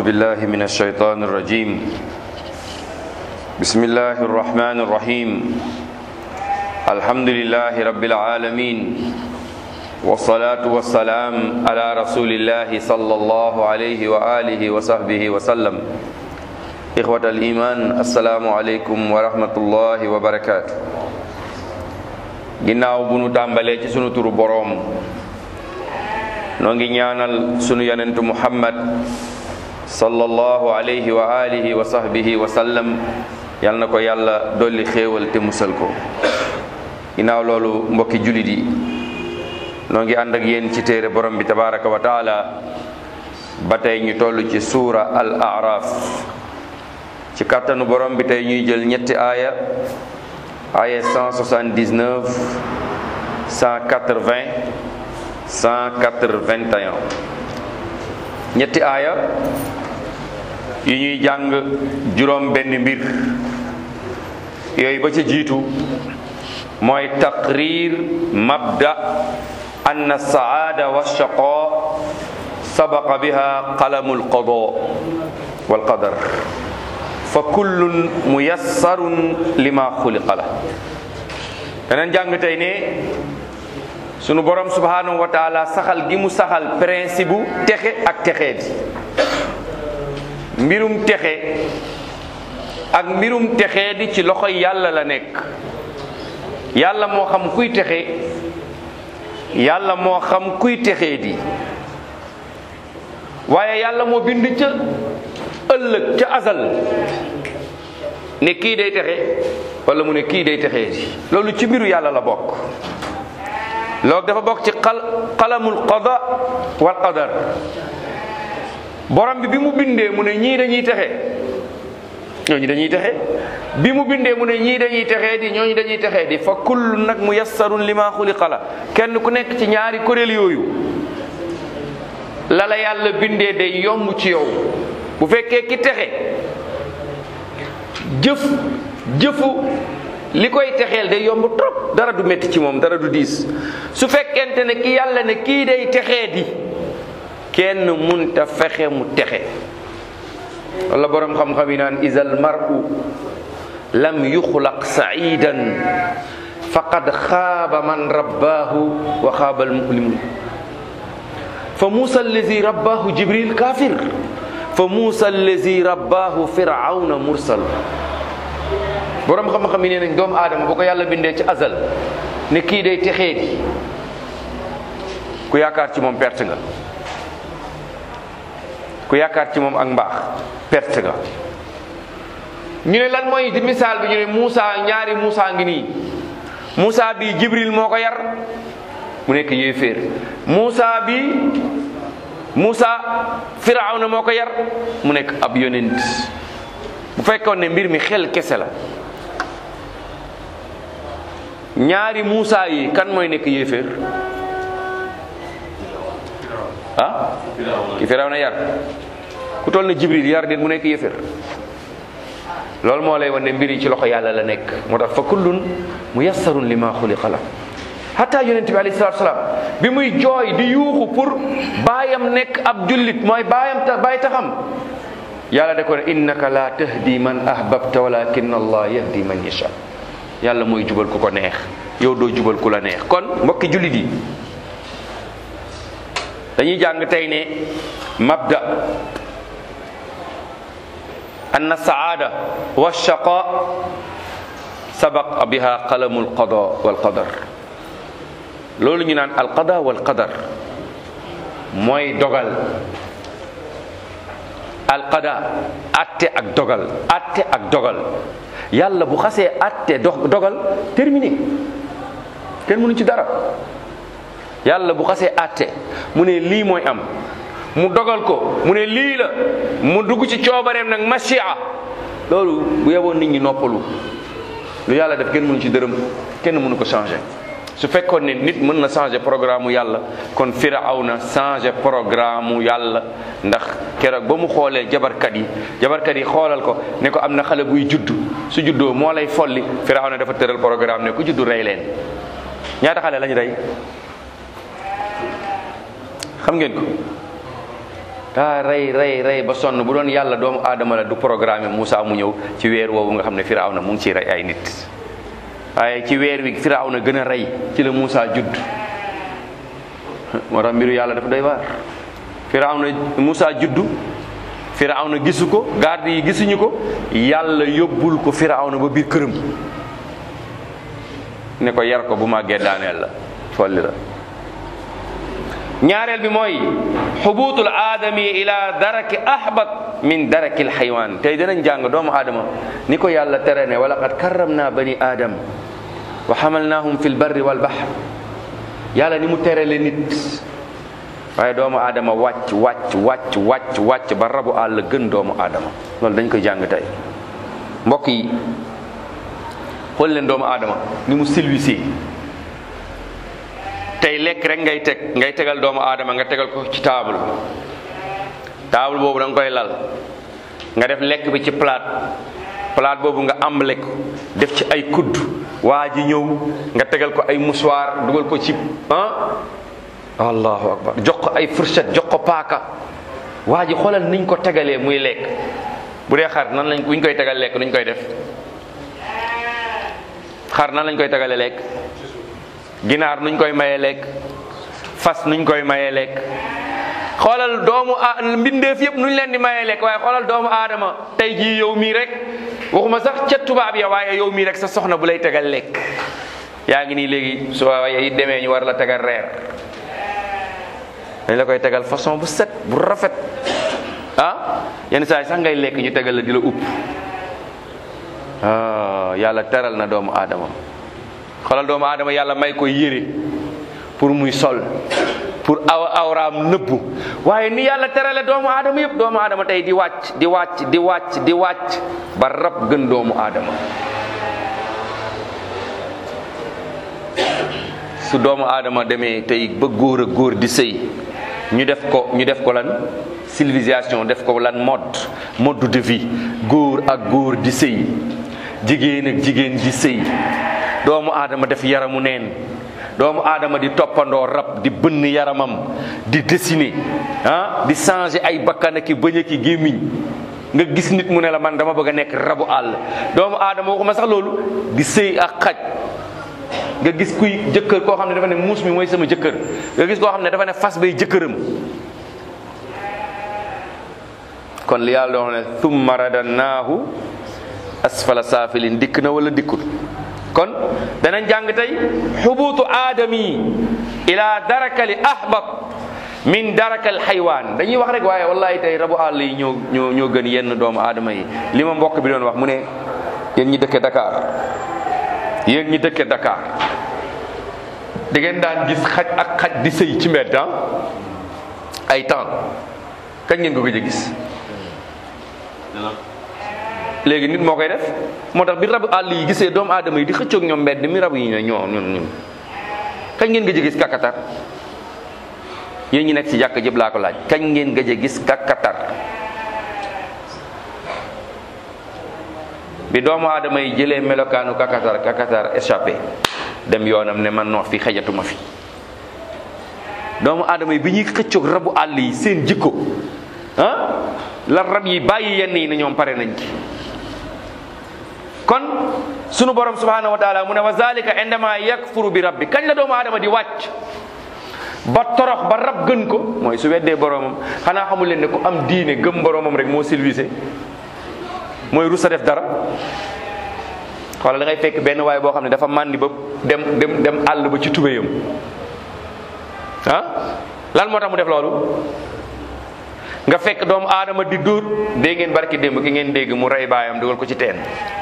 بالله من الشيطان الرجيم بسم الله الرحمن الرحيم الحمد لله رب العالمين والصلاة والسلام على رسول الله صلى الله عليه وآله وصحبه وسلم إخوة الإيمان السلام عليكم ورحمة الله وبركاته ginnaaw bu nu tàmbalee ci sunu turu boroom noo ngi ñaanal sunu yonentu muhammad sallallahu alayhi wa alihi wa sahbihi wa sallam yal na ko yàlla dolli xéewal te musal ko ginnaaw loolu mbokki julit yi noo ngi ànd ak yéen ci téere borom bi tabaraka wa taala ba tey ñu toll ci suura al araf ci kàttanu borom bi tey ñuy jël ñetti aaya aaya 179 180 181 ñetti aaya yu ñuy jàng juróom benn mbir yooyu ba ca jiitu mooy taqrir mabda anna saada wa shaqa sabaqa biha qalamu alqada walqadar fa kullun muyassarun lima xuliqa la daneen jàng tey ne sunu borom subhanahu wa taala saxal gi mu saxal principe bu texe ak texee di mbirum texe ak mbirum texee di ci loxoy yàlla la nekk yàlla moo xam kuy texe yàlla moo xam kuy texee di waaye yàlla moo bind ca ëllëg ca azal ne kii day texe wala mu ne kii day texee di loolu ci mbiru yàlla la bokk loolu dafa bokk ci xal xalamul qada wal qadar borom bi bi mu bindee mu ne ñii dañuy texe ñooñu dañuy texe bi mu bindee mu ne ñii dañuy texee di ñooñu dañuy texee di fa kullu nag mu yassarun li ma xuliqa la kenn ku nekk ci ñaari kuréel yooyu la la yàlla bindee day yomb ci yow bu fekkee ki texe jëf jëfu li koy texeel day yomb trop dara du métti ci moom dara du diis su fekkente ne ki yàlla ne kii day texee di kenn munta fexe mu texe wala borom xam-xam yi naan isal mar'u lam yuxlaq sa'idan faqad xaaba man rabbaahu wa xaaba almulimun fa muusa allazi rabbaahu jibril kafir fa muusa allazi rabbaahu firawna mursal borom xam-xam yi nee nañ doomu aadama boo ko yàlla bindee ci azal ne kii day texee di ku yaakaar ci moom perte nga ku yaakaar ci moom ak mbaax perte nga ñu ne lan mooy di misaal bi ñu ne Moussa ñaari Moussa ngi nii Moussa bi Jibril moo ko yar mu nekk yéeféer Moussa bi Moussa Firawna moo ko yar mu nekk ab yonent bu fekkoon ne mbir mi xel kese la ñaari Moussa yi kan mooy nekk yéeféer ah ki Firawna yar ku toll na Jibril yar nit mu nekk yéeféer loolu moo lay wan ne mbir yi ci loxo yàlla la nekk moo tax fa kullun muyassarun lima xuliqa la hatta yonent bi alayhi salatu salaam bi muy jooy di yuuxu pour baayam nekk ab jullit mooy baayam ta baay taxam yàlla da ko ne innaka la tahdi man ahbabta walakin allah yahdi man yasha yàlla mooy jubal ku ko neex yow doo jubal ku la neex kon mbokki jullit yi dañuy jàng tey ne mabda anna saada wa shaqa sabaq biha qalamu alqada wal qadar loolu ñu naan alqada wal qadar mooy dogal alqada atte ak dogal atte ak dogal yàlla bu xasee atte dogal terminé kenn mënu ci dara yàlla bu xasee atte mu ne lii mooy am mu dogal ko mu ne lii la mu dugg ci coobareem nag machia loolu bu yeboon nit ñi noppalu lu yàlla def kenn mënu ci dërëm kenn mënu ko changer su fekkoon ne nit mën na changer programme yàlla kon firawna changer programme yàlla ndax keroog ba mu xoolee jabarkat yi jabarkat yi xoolal ko ne ko am na xale buy juddu su juddoo moo lay folli firawna dafa tëral programme ne ku juddu rey leen ñaata xale lañ rey xam ngeen ko daa rey rey rey ba sonn bu doon yàlla doomu aadama la du programme Moussa mu ñëw ci weer woowu nga xam ne Firawna mu ngi ciy rey ay nit waaye ci weer wi Firawna gën a rey ci la Moussa judd moo tax mbiru yàlla dafa doy waar Firawna Moussa juddu Firawna gisu ko garde yi gisuñu ko yàlla yóbbul ko Firawna ba biir këram ne ko yar ko bu màggee daaneel la folli la ñaareel bi mooy xubuutul aadami ila daraki ahbat min darakil xaywaan tey dinañ jàng doomu aadama ni ko yàlla tere ne wala qad karramna bani aadam wa xamalnaahum fi lbarri walbahr yàlla ni mu terele nit waaye doomu aadama wàcc wàcc wàcc wàcc wàcc ba rabu àll gën doomu aadama loolu dañ koy jàng tey mbokk yi xool leen doomu aadama ni mu silwisee tey lekk rek ngay teg ngay tegal doomu aadama nga tegal ko ci table table boobu da nga koy lal nga def lekk bi ci plate plate boobu nga am lekk def ci ay kudd waa ji ñëw nga tegal ko ay mouchoir dugal ko ci ah allahu akbar jox ko ay fourchette jox ko paaka waa ji xoolal niñ ko tegalee muy lekk bu dee xar nan lañ buñ koy tegal lekk nuñ koy def xar nan lañ koy tegalee lekk ginaar nuñ koy mayee lekk fas nuñ koy mayee lekk xoolal doomu a mbindeef yëpp nuñ leen di mayee lekk waaye xoolal doomu aadama tey jii yow mii rek waxuma sax ca tubaab ya waaye yow mii rek sa soxna bu lay tegal lekk yaa ngi nii léegi soo yi demee ñu war la tegal reer dañ la koy tegal façon bu set bu rafet ah yenn saa yi sax ngay lekk ñu tegal la di la upp ah yàlla teral na doomu aadama xoolal doomu aadama yàlla may ko yére pour muy sol pour aw awraam nëbbu waaye ni yàlla terale doomu aadama yëpp doomu aadama tey di wàcc di wàcc di wàcc di wàcc ba rab gën doomu aadama su doomu aadama demee tey ba góor a góor di sëy ñu def ko ñu def ko lan civilisation def ko lan mode mode de vie góor ak góor di sëy jigéen ak jigéen di sëy doomu aadama def yaramu neen doomu aadama di toppandoo rab di bënn yaramam di dessiner ah di changer ay bakkan ak i bëñ ak i gémmiñ nga gis nit mu ne la man dama bëgg a nekk rabu àll doomu aadama waxuma sax loolu di sëy ak xaj nga gis kuy jëkkër koo xam ne dafa ne muus mi mooy sama jëkkër nga gis koo xam ne dafa ne fas bay jëkkëram kon li yàlla doon ne thumma radannaahu asfala saafilin dikk na wala dikkul kon danañ jàng tey xubuutu aadami ila darakali ahbat min darakal xaywaan dañuy wax rek waaye wallahi tey rabu àll yi ñoo ñoo ñoo gën yenn doomu aadama yi li ma mbokk bi doon wax mu ne yéen ñi dëkke Dakar yéen ñi dëkke Dakar da ngeen daan gis xaj ak xaj di sëy ci mbedd ay temps kañ ngeen ko gëj a gis léegi nit moo koy def moo tax bi rabu àll yi gisee doomu aadama yi di xëccoog ñoom mbedd mi rab yi ne ñoo ñun ñun kañ ngeen gëj a gis kakatar yéen ñi nekk ci jàkk jëpp laa ko laaj kañ ngeen gëj a gis kakatar bi doomu aadama yi jëlee melokaanu kakatar kakatar échappé dem yoonam ne man noo fi xejatuma fi doomu aadama yi bi ñuy xëccoog rabu àll yi seen jikko ah la rab yi bàyyi yenn yi ne ñoom pare nañ ci kon sunu borom subhanahu wa taala mu ne wa zalika indama yakfuru bi rabbi kañ la doomu aadama di wàcc ba torox ba rab gën ko mooy su weddee boromam xanaa xamul leen ne ku am diine gëm boromam rek moo civilisé mooy rusa def dara xoolal da ngay fekk benn waay boo xam ne dafa màndi ba dem dem dem àll ba ci tubéyam ah lan moo tax mu def loolu nga fekk doomu aadama di dóor dégg ngeen barki démb ki ngeen dégg mu rey baayam dugal ko ci teen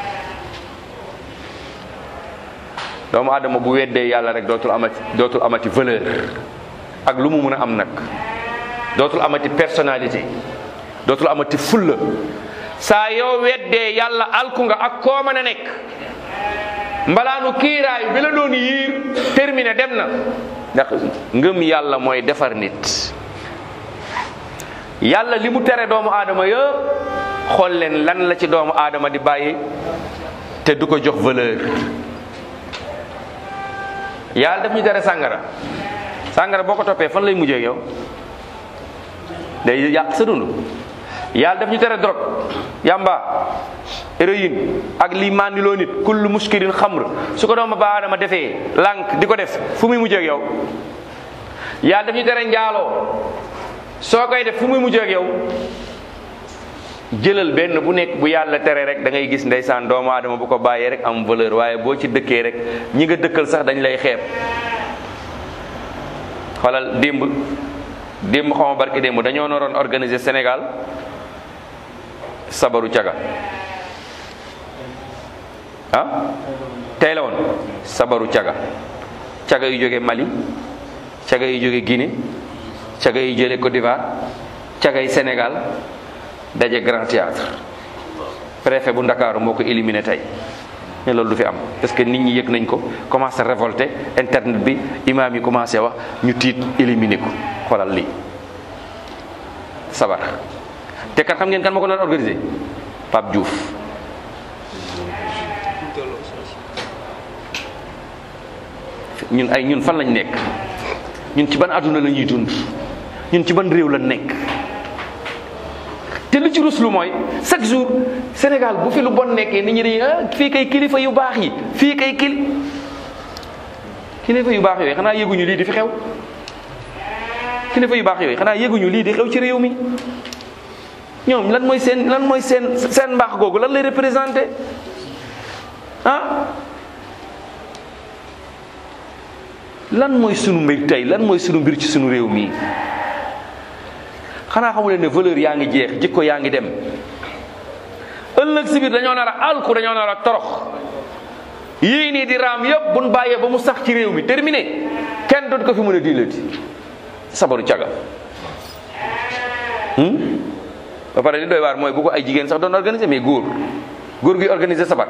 doomu aadama bu weddee yàlla rek dootul amati dootul amati valeur ak lu mu mun a am nag dootul amati personnalité dootul amati fulla saa yoo weddee yàlla alku nga ak koo mën a nekk mbalaanu kiiraay bi la doon yiir terminé dem na ndax ngëm yàlla mooy defar nit yàlla li mu tere doomu aadama yëpp xool leen lan la ci doomu aadama di bàyyi te du ko jox valeur yàlla daf ñu tere sàngara sàngara boo ko toppee fan lay mujjee yow day yàq sa dund yàlla daf ñu tere drogue yamba héroïne ak li mandiloo nit kullu muskirin xamr su ko doomu ba adama defee lànk di ko def fu muy mujjee ak yow yàlla daf ñu tere njaaloo soo koy def fu muy mujjee ak yow jëlal benn bu nekk bu yàlla tere rek da ngay gis ndeysaan doomu aadama bu ko bàyyee rek am valeur waaye boo ci dëkkee rek ñi nga dëkkal sax dañ lay xeeb xoolal démb démb xaw ma barki démb dañoo naroon organiser Sénégal sabaru caga ah tey la woon sabaru caga caga yu jóge Mali caga yu jóge Guinée caga yu jële Côte d'Ivoire caga yi Sénégal daje Grand Théâtre préfet bu Ndakaaru moo ko éliminé tey ne loolu du fi am parce que nit ñi yëg nañ ko commencé révolté internet bi imaam yi commencé wax ñu tiit éliminé ko xoolal lii sabar te kat xam ngeen kan moo ko doon organisé Pape Diouf ñun ay ñun fan lañ nekk ñun ci ban àdduna la ñuy dund ñun ci ban réew la nekk te lu ci ruslu mooy chaque jour Sénégal bu fi lu bon nekkee nit ñi dañuy ah fii kay kilifa yu baax yi fii kay kili kilifa yu baax yooyu xanaa yëguñu lii di fi xew kilifa yu baax yooyu xanaa yëguñu lii di xew ci réew mi ñoom lan mooy seen lan mooy seen seen mbaax googu lan lay représenté ah lan mooy sunu mbir tey lan mooy sunu mbir ci sunu réew mi xanaa xamu leen ne valeur yaa ngi jeex jikko yaa ngi dem ëllëg si biir dañoo nar a alku dañoo nar a torox yii nii di raam yëpp buñ bàyyee ba mu sax ci réew mi terminé kenn doot ko fi mën a diilati sabaru caga ba pare li doy waar mooy bu ko ay jigéen sax doon organiser mais góor góor guy organiser sabar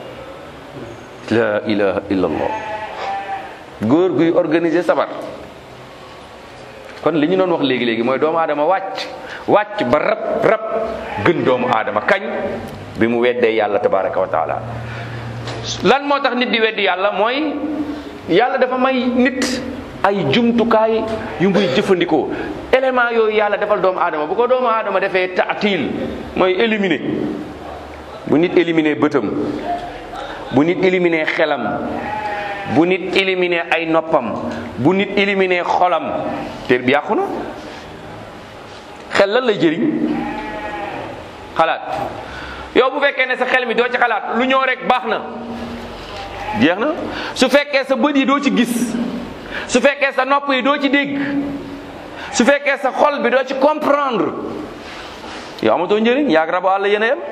la ilaha illallah góor guy organiser sabar kon li ñu doon wax léegi léegi mooy doomu aadama wàcc wàcc ba rab rab gën doomu aadama kañ bi mu weddee yàlla tabaraka wa taala lan moo tax nit di weddi yàlla mooy yàlla dafa may nit ay jumtukaay yu muy jëfandikoo élément yooyu yàlla defal doomu aadama bu ko doomu aadama defee taatil mooy éliminer bu nit éliminer bëtam bu nit éliminer xelam bu nit éliminer ay noppam bu nit éliminer xolam te bi yàqu na xel lan lay jëriñ xalaat yow bu fekkee ne sa xel mi doo ci xalaat lu ñëw rek baax na jeex na su fekkee sa bët yi doo ci gis su fekkee sa nopp yi doo ci dégg su fekkee sa xol bi doo ci comprendre yow amatoo njëriñ yaag rabu àll yéen a yem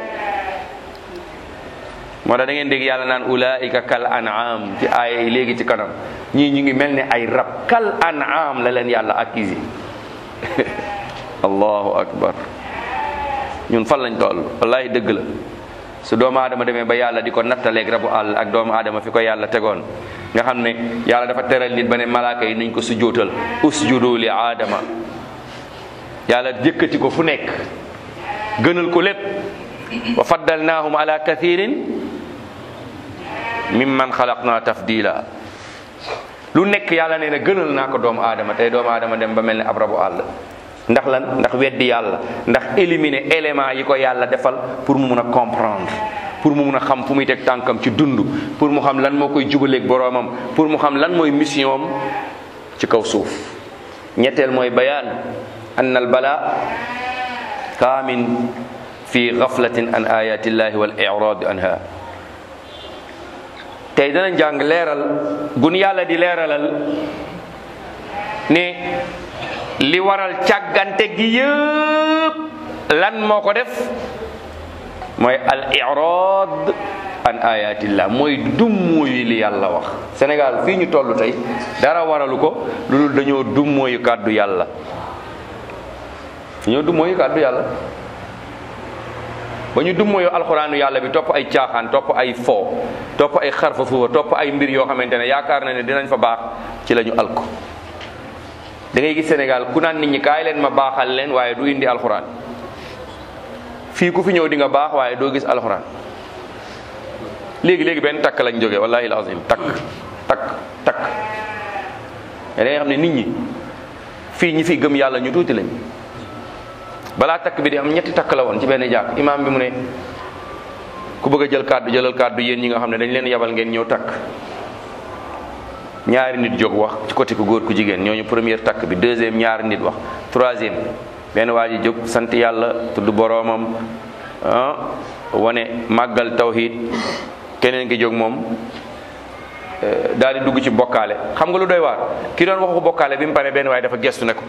moo tax da ngeen dégg yàlla naan ulaika kal an'am ci aaya yi léegi ci kanam ñii ñu ngi mel ne ay rab kal an'am la leen yàlla accusé allahu akbar ñun fan lañ toll wallahi dëgg la su doomu aadama demee ba yàlla di ko nattaleeg rabu àll ak doomu aadama fi ko yàlla tegoon nga xam ne yàlla dafa teral nit ba ne malaaka yi nañ ko sujjóotal usjudu li aadama yàlla jëkkati ko fu nekk gënal ko lépp wa faddalnaahum ala kathirin mimman xalaqna tafdila lu nekk yàlla nee na gënal naa ko doomu aadama tey doomu aadama dem ba mel ne ab rabu àll ndax lan ndax weddi yàlla ndax éliminer élément yi ko yàlla defal pour mu mun a comprendre pour mu mun a xam fu muy teg tànkam ci dund pour mu xam lan moo koy jubaleeg boroomam pour mu xam lan mooy mission am ci kaw suuf ñetteel mooy bayaan an al bala kaamin fi gaflatin an ayatillahi wal irad anha tey danañ jàng leeral gun yàlla di leeralal ne li waral càggante gi yëpp lan moo ko def mooy al irad an ayatillah mooy dummóoyu li yàlla wax Sénégal fii ñu toll tey dara waralu ko lu dul dañoo dummóoyu kàddu yàlla dañoo dummóoyu kàddu yàlla ba ñu dummóoyu alxuraanu yàlla bi topp ay caaxaan topp ay fo topp ay xarfa fuufa topp ay mbir yoo xamante ne yaakaar na ne dinañ fa baax ci la ñu alko da ngay gis Sénégal ku naan nit ñi kaay leen ma baaxal leen waaye du indi alxuraan fii ku fi ñëw di nga baax waaye doo gis alxuraan léegi léegi benn takk lañ jógee wallahi alazim takk takk takk mais da ngay xam ne nit ñi fii ñi fi gëm yàlla ñu tuuti lañ balaa takk bi di am ñetti takk la woon ci benn jàkk imaam bi mu ne ku bëgg a jël kàddu jëlal kàddu yéen ñi nga xam ne dañ leen yabal ngeen ñëw takk ñaari nit jóg wax ci côté ku góor ku jigéen ñooñu première takk bi deuxième ñaari nit wax troisième benn waa ji jóg sant yàlla tudd boroomam ah wane màggal tawhid keneen ki jóg moom daal di dugg ci bokkaale xam nga lu doy waar ki doon waxu bokkaale bi mu pare benn waaye dafa gestu ne ko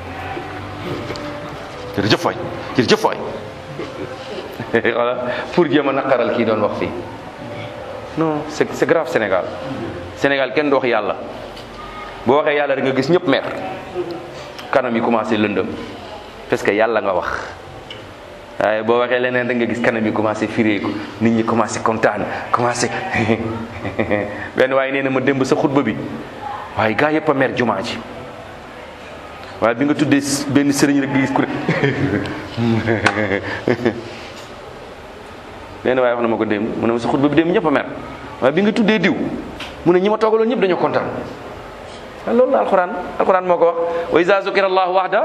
jërëjëf waay jërëjëf waay voilà pour jéem a naqaral kii doon wax fii non c'est c'est grave Sénégal Sénégal kenn du wax yàlla boo waxee yàlla da nga gis ñëpp mer kanam yi commencé lëndëm parce que yàlla nga wax waaye boo waxee leneen da nga gis kanam yi commencé firéeku nit ñi commencé kontaan commencé benn waaye nee na ma démb sa xutba bi waaye gaa yëpp a mer jumaa ji waaye bi nga tuddee benn sëriñ rek nga gis ku ne benn waaye wax na ma ko démb mu ne ma sa xutba bi démb ñëpp a mer waaye bi nga tuddee diw mu ne ñi ma toogaloon ñëpp dañoo kontaan waaw loolu la alxuraan alxuraan moo ko wax wa iza zukira allahu wahda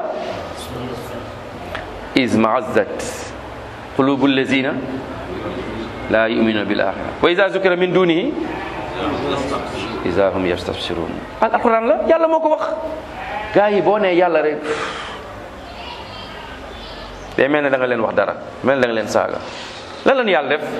iz ma'azzat qulubu allazina la yu'minuna bil axira wa iza zukira min dunihi iza hum yastabsirun al alxuraan la yàlla moo ko wax gaa yi boo nee yàlla rek day mel ne da nga leen wax dara mel ne da nga leen saaga lan la ñu yàlla def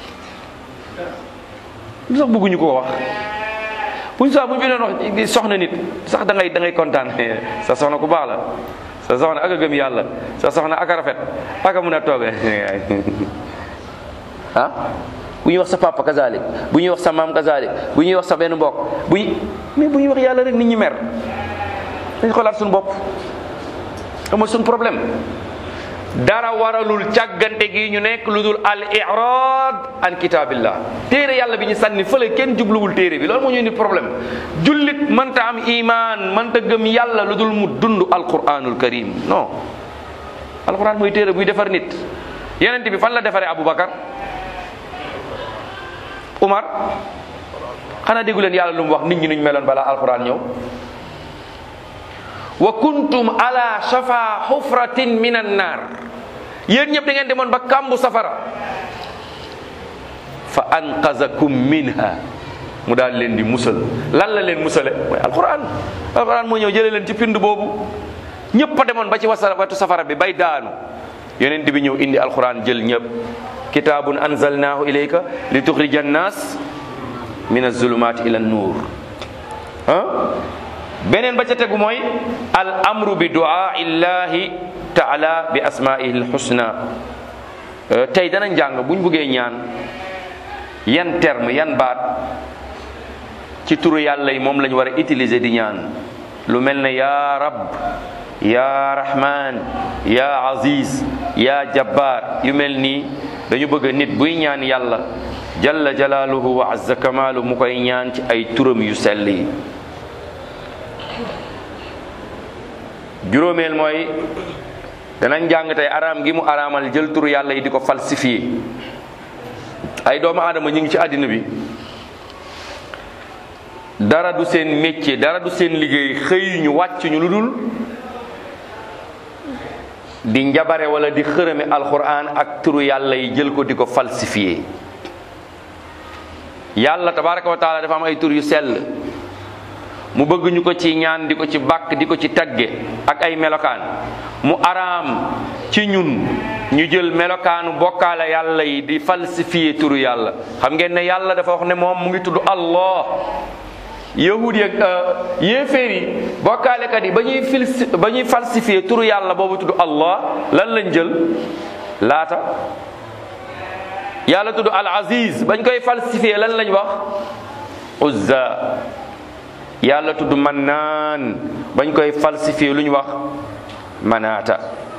lu sax bëgguñu ko wax buñ sax bu ñu fi doon wax soxna nit sax da ngay da ngay kontaan sa soxna ku baax la sa soxna ak a gëm yàlla sa soxna ak a rafet ak a mun a toogee ah bu ñuy wax sa papa kazalik bu ñuy wax sa maam kazalik bu ñuy wax sa benn mbokk bu ñu mais bu ñuy wax yàlla rek nit ñi mer dañ xoolaat suñu bopp ama suñu problème dara waralul càggante gi ñu nekk lu dul al irad an kitabillah téere yàlla bi ñu sànni fële kenn jubluwul téere bi loolu moo ñu indi problème jullit mënta am iman mënta gëm yàlla lu dul mu dund alquranul karim non alquran mooy téere buy defar nit yonent bi fan la defaree aboubacar umar xanaa déggu leen yàlla lu mu wax nit ñi nuñ meloon balaa alquran ñëw wa kuntum ala shafa xufratin min an naar yéen ñëpp da ngeen demoon ba kàmbu safara fa anqazakum minha mu daal leen di musal lan la leen musale mooy alquran alquran moo ñëw jëlee leen ci pind boobu ñëpp a demoon ba ci wasa wetu safara bi bay daanu yonent bi ñëw indi alquran jël ñëpp kitaabun anzalnaahu ilayka li tuxrija annaas min azulumaati ila nuur ah beneen ba ca tegu mooy al amru bi duaa illahi taala bi asmaihi lxusna tey dana njàng buñ buggee ñaan yan terme yan baat ci turu yàlla yi moom lañ war a utiliser di ñaan lu mel ne ya rab ya rahman ya aziz ya jabbar yu mel nii dañu bëgg nit buy ñaan yàlla jalla jalaaluhu wa azza kamaalu mu koy ñaan ci ay turam yu sell yi juróomeel mooy danañ jàng tey araam gi mu araamal jël turu yàlla yi di ko falsifié ay doomu aadama ñu ngi ci àddina bi dara du seen métier dara du seen liggéey xëy ñu wàcc ñu lu dul di njabare wala di xërëme alquran ak turu yàlla yi jël ko di ko falsifié yàlla tabaraka wa taala dafa am ay tur yu sell mu bëgg ñu ko ci ñaan di ko ci bàkk di ko ci tagge ak ay melokaan mu araam ci ñun ñu jël melokaanu bokkaale yàlla yi di falsifié turu yàlla xam ngeen ne yàlla dafa wax ne moom mu ngi tudd allah yahud yi ak yéeféer yi bokkaalekat yi ba ñuy filsi ba ñuy falsifié turu yàlla boobu tudd allah lan lañ jël laata yàlla tudd al aziz bañ koy falsifié lan lañ wax uzza yàlla tudd mannaan bañ koy falsifié lu ñu wax manaata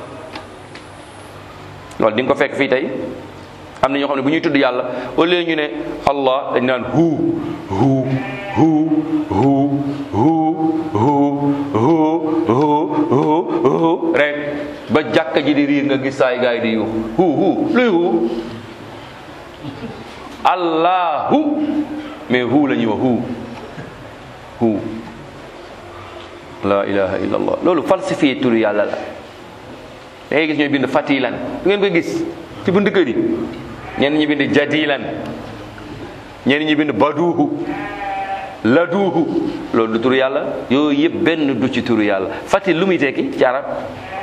loolu di nga ko fekk fii tey am na ñoo xam ne bu ñuy tudd yàlla au lieu ñu ne allah dañ naan hu hu hu hu hu hu hu hu hu rek ba jàkka ji di riir nga gis saay gaay di yuux hu hu luy hu allahu mais hu la ñuy wax hu hu la ilaha illa allah loolu falsifié turu yàlla la da ngay gis ñooy bind fatilan du ngeen koy gis ci bunt kër yi ñenn ñi bind jadilan ñenn ñi bind baduuhu laduuhu loolu du turu yàlla yooyu yëpp benn du ci turu yàlla fatil lu muy tekki ci arab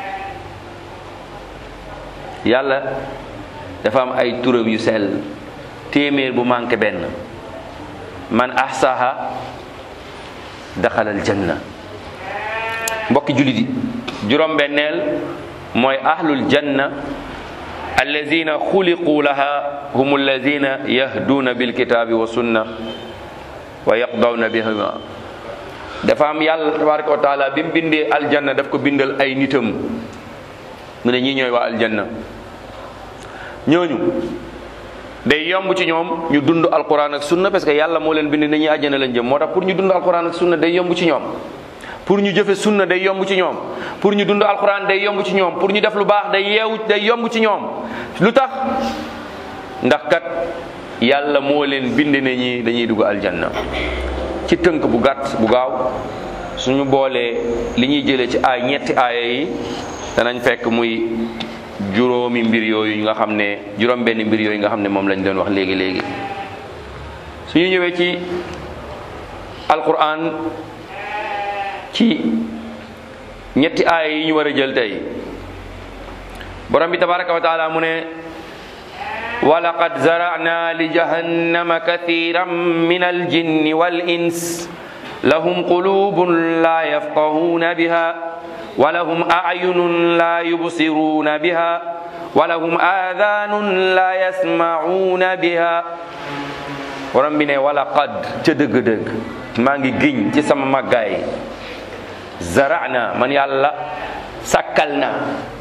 yàlla dafa am ay turam yu sell téeméer bu manqué benn man ahsaha daxalal janna mbokki jullit yi juróom-benneel mooy ahlul janna allazina xuliqu laha hum allazina yahduuna bilkitaabi wa sunna wa yaqdawna bihima dafa am yàlla tabaraka wa taala bi mu bindee aljanna daf ko bindal ay nitam mu ne ñii ñooy waa aljanna ñooñu day yomb ci ñoom ñu dund alquran ak sunna parce que yàlla moo leen bind ne ñi àjjana lañ jëm moo tax pour ñu dund alquran ak sunna day yomb ci ñoom pour ñu jëfe sunna day yomb ci ñoom pour ñu dund alquran day yomb ci ñoom pour ñu def lu baax day yeewu day yomb ci ñoom lu tax ndax kat yàlla moo leen bind ne ñi dañuy dugg aljanna ci tënk bu gàtt bu gaaw suñu boolee li ñuy jëlee ci ay ñetti aaya yi danañ fekk muy juróomi mbir yooyu nga xam ne juróom benn mbir yooyu nga xam ne moom lañ doon wax léegi léegi suñu ñëwee ci alquran ci ñetti aaya yi ñu war a jël tey borom bi tabaraka wa taala mu ne walaqad zara'na li jahannama kathiran min aljinni wal ins lahum qulubun la yafqahuna biha ولهم أعين لا يبصرون بها ولهم آذان لا يسمعون بها borom bi ne wala qad ca dëgg-dëgg maa ngi giñ ci sama màggaay zarana man yàlla sakkal na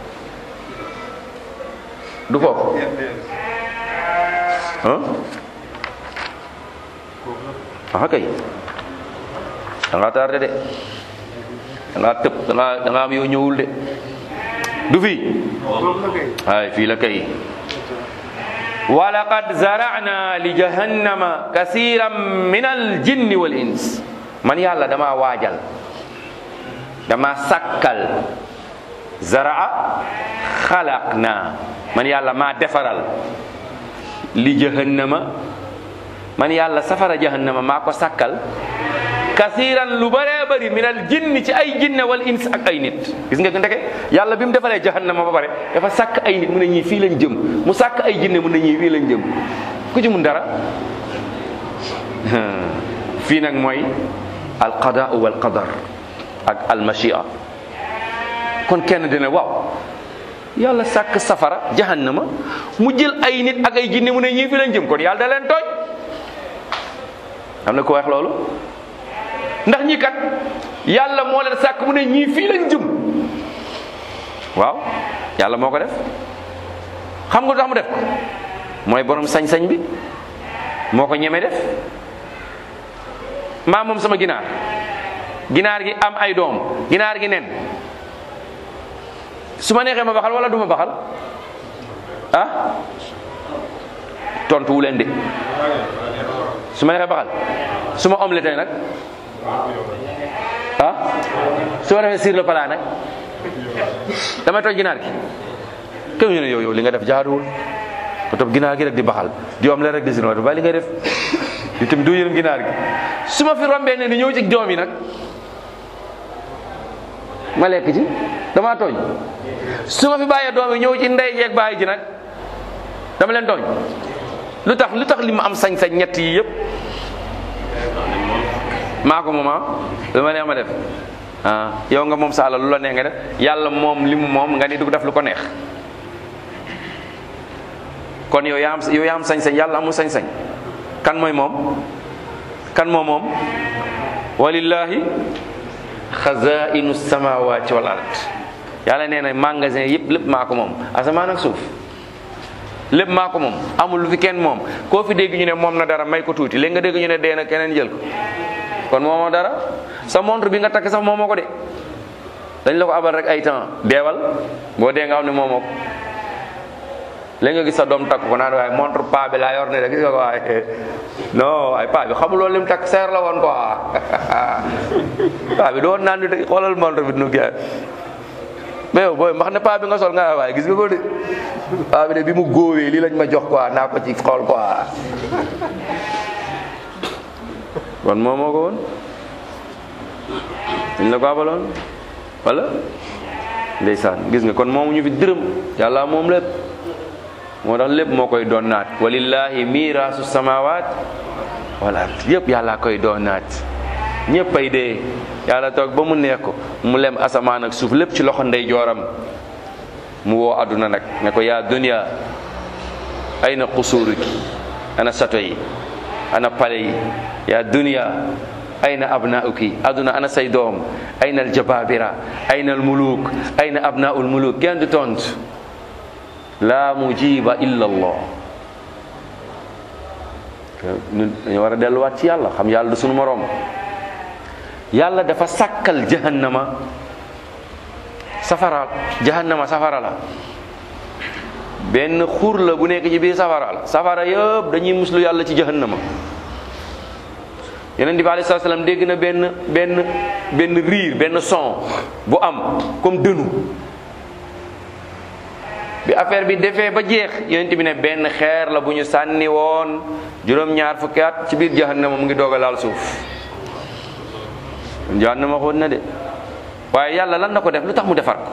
du foofu ah kay da nga tardé de da ngaa tëb da ngaa da ngaa am yoo ñëwul de du fii ay fii la kay walaqad zara'na li jahannama kasiran min al jinni wal ins man yàlla dama waajal dama sakkal zara'a xalaqna man yàlla maa defaral li jahannama man yàlla safara jahannama maa ko sakkal kasiran lu bëree bëri minal jinni ci ay jinne wal ins ak ay nit gis nga ndeke yàlla bi mu defalee jahannama ba pare dafa sàkk ay nit mu ne ñii fii lañ jëm mu sàkk ay jinne mu ne ñii fii lañ jëm ku ci mun dara fii nag mooy al qadaa wal qadar ak al machia kon kenn dina waaw yàlla sàkk safara jahannama mu jël ay nit ak ay jinne mu ne ñii fii lañ jëm kon yàlla da leen tooñ am na ko wax loolu ndax ñi kat yàlla moo leen sàkk mu ne ñii fii lañ jëm waaw yàlla moo ko def xam nga lu tax mu def ko mooy borom sañ-sañ bi moo ko ñeme def maa moom sama ginaar ginaar gi am ay doom ginaar gi nen su ma neexee ma baxal wala du ma baxal ah tontu wu leen de su ma neexee baxal su ma omelette nag ah su ma defee sur le plat nag damay toj ginaar gi képp ñu ne yow yow li nga def jaaduwul ba topp ginaar gi rek di baxal di omelette rek di sur ba li ngay def di tamit doo yërëm ginaar gi su ma fi rombee ne ni ñëw ci doom yi nag ma lekk ci damaa tooñ su ma fi bàyyee doom yi ñëw ci ndey jeeg bàyyi ji nag dama leen tooñ lu tax lu tax li ma am sañ-sañ ñett yi yëpp maa ko moom ah lu ma neex ma def ah yow nga moom sa alal lu la neex nga def yàlla moom li mu moom nga ni du def lu ko neex kon yow yaa am yow yaa am sañ-sañ yàlla amul sañ-sañ kan mooy moom kan moom moom walillahi xazainu samawati wal ard yàlla nee na magasin yëpp lépp maa ko moom asamaan ak suuf lépp maa ko moom amul lu fi kenn moom koo fi dégg ñu ne moom na dara may ko tuuti léegi nga dégg ñu ne dee na keneen jël ko kon moomoo dara sa montre bi nga takk sax moomoo ko de dañ la ko abal rek ay temps deewal boo dee nga xam ne moomoo ko léegi nga gis sa doom takk ko naan waaye montre pa bi laa yor ne de gis nga ko waaye non ay pa bi xamul woon lim takk seer la woon quoi pa bi doon naan di xoolal montre bi nu gee mais yow booy mbax ne paa bi nga sol nga waaye gis nga ko de paa bi de bi mu góowee lii lañ ma jox quoi naa ko ci xool quoi kon moo moo ko woon dañ la ko abaloon wala ndeysaan gis nga kon moomu ñu fi dërëm yàlla moom lépp moo tax lépp moo koy doon naat walillahi miraasu samawat wal ard yëpp yàlla koy doon naat ñëpp ay dee yàlla toog ba mu neex ko mu lem asamaan ak suuf lépp ci loxo ndey jooram mu woo àdduna nag ne ko yaa dunya ayna qusuruki ana sato yi ana pale yi yaa dunya ayna abnauki àdduna ana say doom ayna aljababira ayna almuluk ayna abnaul muluk kenn du tontu la mujiba illa allah ñun dañu war a delluwaat ci yàlla xam yàlla du sunu moroom yàlla dafa sàkkal jahannama safara jahannama safara la benn xur la bu nekk ci biir safara la safara yëpp dañuy muslu yàlla ci jahannama yeneen bi alei sat salaam dégg na benn benn benn riir benn son bu am comme dënu bi affaire bi defee ba jeex yonent bi ne benn xeer la bu ñu sànni woon juróom-ñaar fukki at ci biir jahannama mu ngi doog a laal suuf jahannama xoot na de waaye yàlla lan na ko def lu tax mu defar ko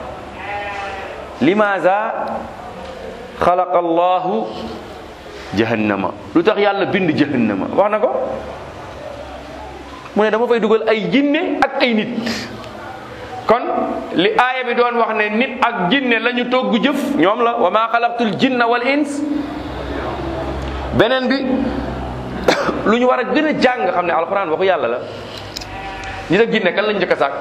limaza xalaqa allahu jahannama lu tax yàlla bind jahannama wax na ko mu ne dama fay dugal ay jinne ak ay nit kon li aaya bi doon wax ne nit ak jinne la ñu togg jëf ñoom la wa ma xalaqtul jinna wal ins beneen bi lu ñu war a gën a jàng xam ne alxuraan waxu yàlla la nit ak jinne kan lañ njëkk a sàkk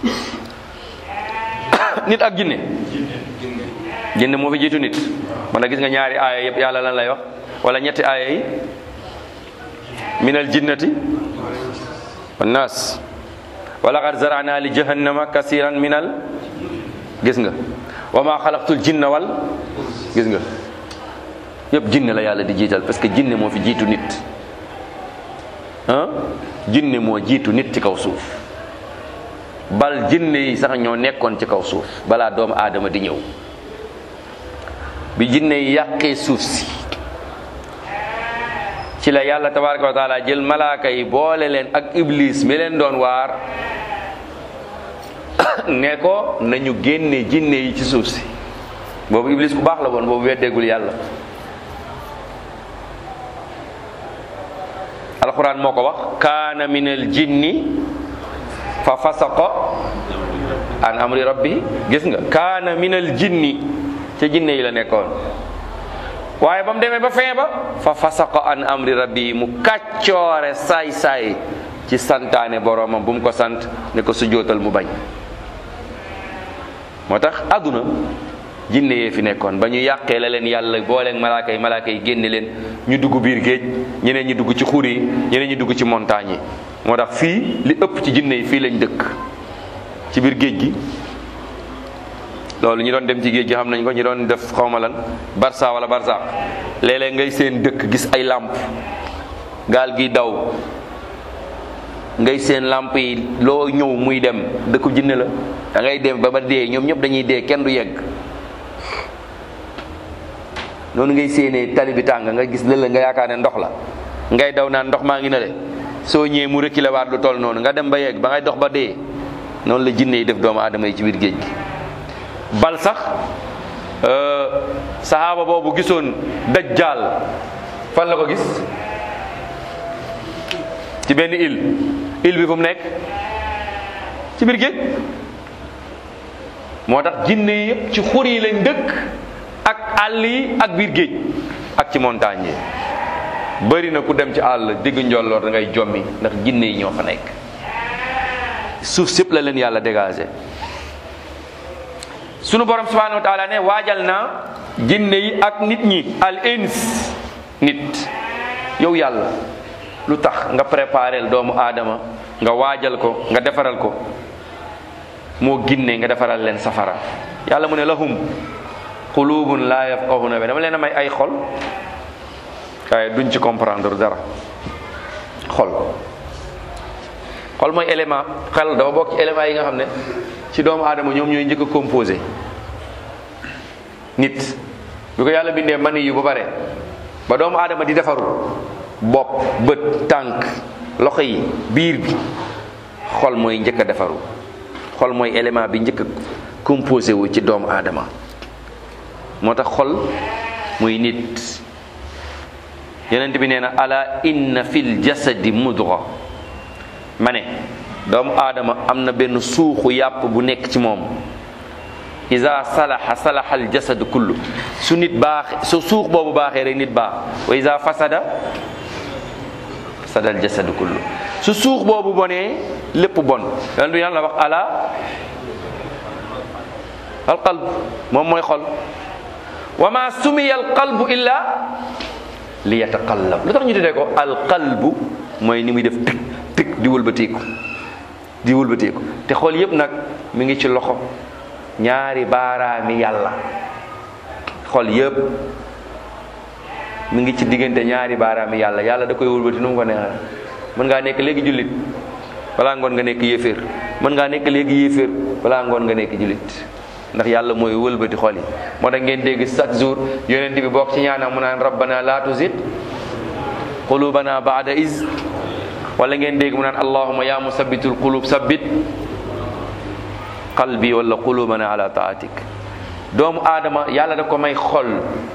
nit ak jinne jinne moo fi jiitu nit man na gis nga ñaari aaya yëpp yàlla lan lay wax wala ñetti aaya yi minal jinnati wannaas wa laqad zarana li jahannama kasiran minal gis nga wa ma xalaqtul jinna wal gis nga yëpp jinne la yàlla di jiital parce que jinne moo fi jiitu nit ah jinne moo jiitu nit ci kaw suuf bal jinne yi sax ñoo nekkoon ci kaw suuf balaa doomu aadama di ñëw bi jinne yi yàqee suuf si ci la yàlla tabaraka wa taala jël malaaka yi boole leen ak iblis mi leen doon waar ne ko nañu génne jinne yi ci suuf si boobu iblis ku baax la woon boobu weddeegul yàlla alquran moo ko wax kaana min al jinni fa fasaqa an amri rabbi gis nga kaana min al jinni ca jinne yi la nekkoon waaye ba mu demee ba fin ba fa fasaqa an amri rabbi mu kàccoore saay-saay ci santaane boromam bu mu ko sant ne ko sujootal mu bañ moo tax àdduna jinne yee fi nekkoon ba ñu yàqee la leen yàlla booleeg malaaka yi malaaka yi génne leen ñu dugg biir géej ñeneen ñi dugg ci xur yi ñeneen ñi dugg ci montagne yi moo tax fii li ëpp ci jinne yi fii lañ dëkk ci biir géej gi loolu ñi doon dem ci géej gi xam nañ ko ñi doon def xawma lan barsa wala barsaq léeg-léeg ngay seen dëkk gis ay làmp gaal gi daw ngay seen làmp yi loo ñëw muy dem dëkku jinne la da ngay dem ba ba dee ñoom ñëpp dañuy dee kenn du yegg noonu ngay séenee tali bi tàng nga gis lëla nga yaakaar ne ndox la ngay daw naan ndox maa ngi na le soo ñëwee mu reculer waat lu toll noonu nga dem ba yegg ba ngay dox ba dee noonu la jinne yi def doomu aadama yi ci biir géej gi bal sax sahaaba boobu gisoon dajjal fan la ko gis ci benn île île bi fu mu nekk ci biir géej moo tax jinne yi yëpp ci xur yi lañ dëkk ak àll yi ak biir géej ak ci montagne yi bëri na ku dem ci àll digg njolloor da ngay jommi ndax jinne yi ñoo fa nekk suuf sépp la leen yàlla dégagé sunu borom subhanahu wa taala ne waajal naa jinne yi ak nit ñi al ins nit yow yàlla lu tax nga préparel doomu aadama nga waajal ko nga defaral ko moo ginne nga defaral leen safara yàlla mu ne lahum qulubun la yafqahuna bi dama leen a may ay xol waaye duñ ci comprendre dara xol xol mooy élément xel dafa bokk ci élément yi nga xam ne ci doomu aadama ñoom ñooy njëkk a composé nit bi ko yàlla bindee mani yu ba pare ba doomu aadama di defaru bopp bët tànk loxo yi biir bi xol mooy njëkk a defaru xol mooy élément bi njëkk a composé wu ci doomu aadama moo tax xol muy nit yonent bi nee na ala inna fil jasadi mudra ma ne doomu aadama am na benn suuxu yàpp bu nekk ci moom isa salaha salaha al jasadu kullu su nit baax su suux boobu baaxee rek nit baax wa isa fasada fasada al jasadu kullu su suux boobu bonee lépp bon yonent bi yàlla wax ala al qalb moom mooy xol wa ma sumiya al qalbu illa li yataqallab lu tax ñu tuddee ko al qalbu mooy ni muy def tik tik di wëlbateeku di wëlbateeku te xol yépp nag mi ngi ci loxo ñaari baaraami yàlla xol yépp mi ngi ci diggante ñaari baaraami yàlla yàlla da koy wëlbati nu mu ko neexee mën ngaa nekk léegi jullit balaa ngoon nga nekk yéeféer mën ngaa nekk léegi yéeféer balaa ngoon nga nekk jullit ndax yàlla mooy wëlbati xol yi moo tax ngeen dégg chaque jour yonent bi bokk ci ñaanam mu naan rabbana la tuzid qulubana ba'da iz wala ngeen dégg mu naan allahumma ya musabbitul qulub sabbit qalbi wala qulubana ala taatik doomu aadama yàlla da ko may xol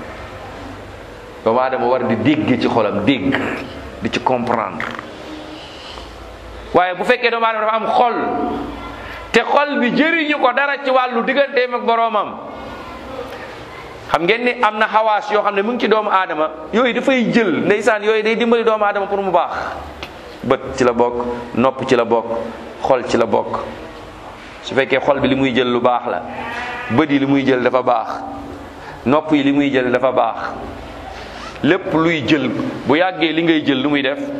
doomu aadama war di dégg ci xolam dégg di ci comprendre waaye bu fekkee doomu aadama dafa am xol te xol bi jëriñu ko dara ci wàllu digganteem ak boroomam xam ngeen ni am na xawaas yoo xam ne mu ngi ci doomu aadama yooyu dafay jël ndeysaan yooyu day dimbali doomu aadama pour mu baax bët ci la bokk nopp ci la bokk xol ci la bokk su fekkee xol bi li muy jël lu baax la bët yi li muy jël dafa baax nopp yi li muy jël dafa baax lépp luy jël bu yàggee li ngay jël lu muy def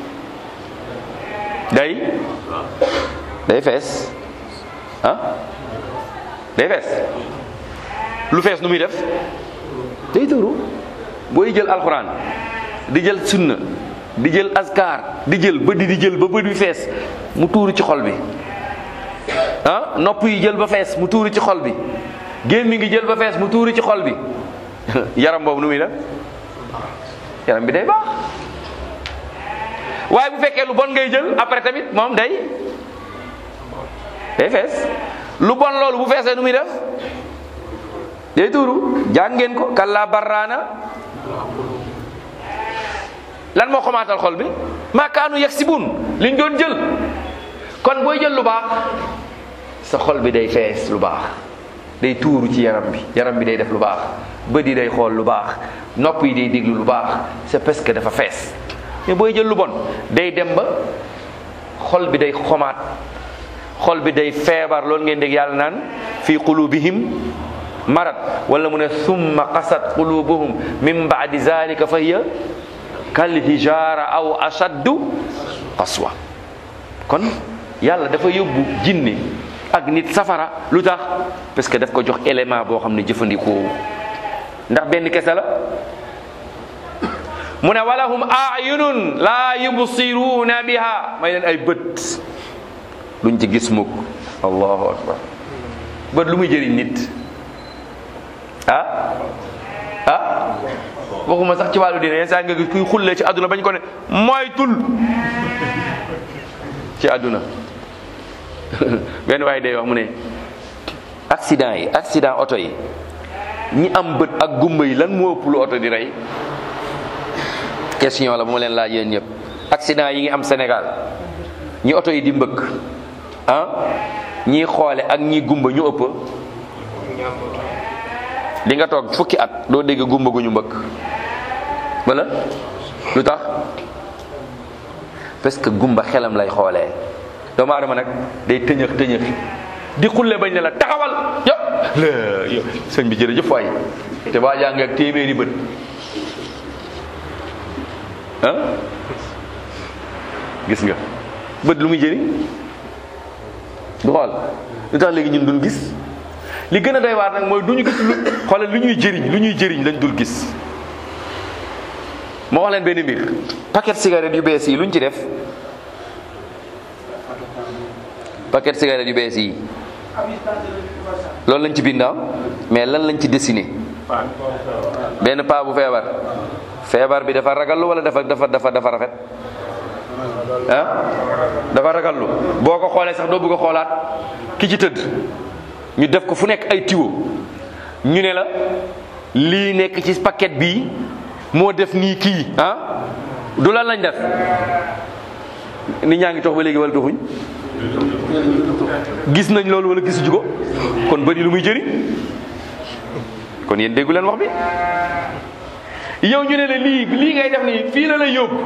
day day fees ah day fees lu fees nu muy def day tuuru booy jël alxuraan di jël sunna di jël askar di jël bët di jël ba bët bi fees mu tuuru ci xol bi ah nopp yi jël ba fees mu tuuru ci xol bi gémmi ngi jël ba fees mu tuuru ci xol bi yaram boobu nu muy def yaram bi day baax waaye bu fekkee lu bon ngay jël après tamit moom day day fees lu bon loolu bu feesee nu muy def day tuuru jàng ngeen ko kalla barraana lan moo xomaatal xol bi maakaanu yaksibun liñ doon jël kon booy jël lu baax sa xol bi day fees lu baax day tuuru ci yaram bi yaram bi day def lu baax bët yi day xool lu baax nopp yi day déglu lu baax c'est parce que dafa fees mais booy jël lu bon day dem ba xol bi day xomaat xol bi day feebar loolu ngeen dégg yàlla naan fii qulubihim marad wala mu ne summa qasat qulubuhum min baadi zalika fa hiya kal hijara aw ashaddu qaswa kon yàlla dafa yóbbu jinne ak nit safara lu tax parce que daf ko jox élément boo xam ne jëfandikoo ndax benn kese la mu ne walahum ayunun laa yubsiruuna biha may leen ay bët luñ ci gis mukk allahu akbar bët lu muy jëriñ nit ah ah waxuma sax ci wàllu diine yenn saa nga gis kuy xullee ci àdduna bañ ko ne moytul ci àdduna benn waaye day wax mu ne accident yi accident oto yi ñi am bët ak gumba yi lan moo ëpp lu oto di rey question la bu ma leen laaj yéen ñëpp accident yi ngi am Sénégal ñi oto yi di mbëkk ah ñii xoole ak ñii gumba ñu ëpp di nga toog fukki at doo dégg gumba gu ñu mbëkk wala lu tax parce que gumba xelam lay xoolee doomu aadama nag day tëñëx tëñëx di xulle bañ ne la taxawal yo la yo sëñ bi jërëjëf waay te waa jàng ak téeméeri bët ah gis nga bët lu muy jëriñ du xool lu tax léegi ñun duñ gis li gën a doy waar nag mooy du ñu gis lu xoolal lu ñuy jëriñ lu ñuy jëriñ lañ dul gis moo wax leen benn mbir paquet cigarette yu bees yi lu ñu ci def paquet cigarette yu bees yi loolu lañ ci bindaa mais lan lañ ci dessiné benn paa bu feebar feebar bi dafa ragallu wala dafa dafa dafa dafa rafet ah dafa ragallu boo ko xoolee sax doo bëgg a xoolaat ki ci tëdd ñu def ko fu nekk ay tiwo ñu ne la lii nekk ci paquet bii moo def nii kii ah du lan lañ def nit ñaa ngi tox ba léegi wala toxuñ gis nañ loolu wala gisuñu ko kon bëri lu muy jëriñ kon yéen déggu leen wax bi yow ñu ne la lii lii ngay def nii fii la lay yóbbu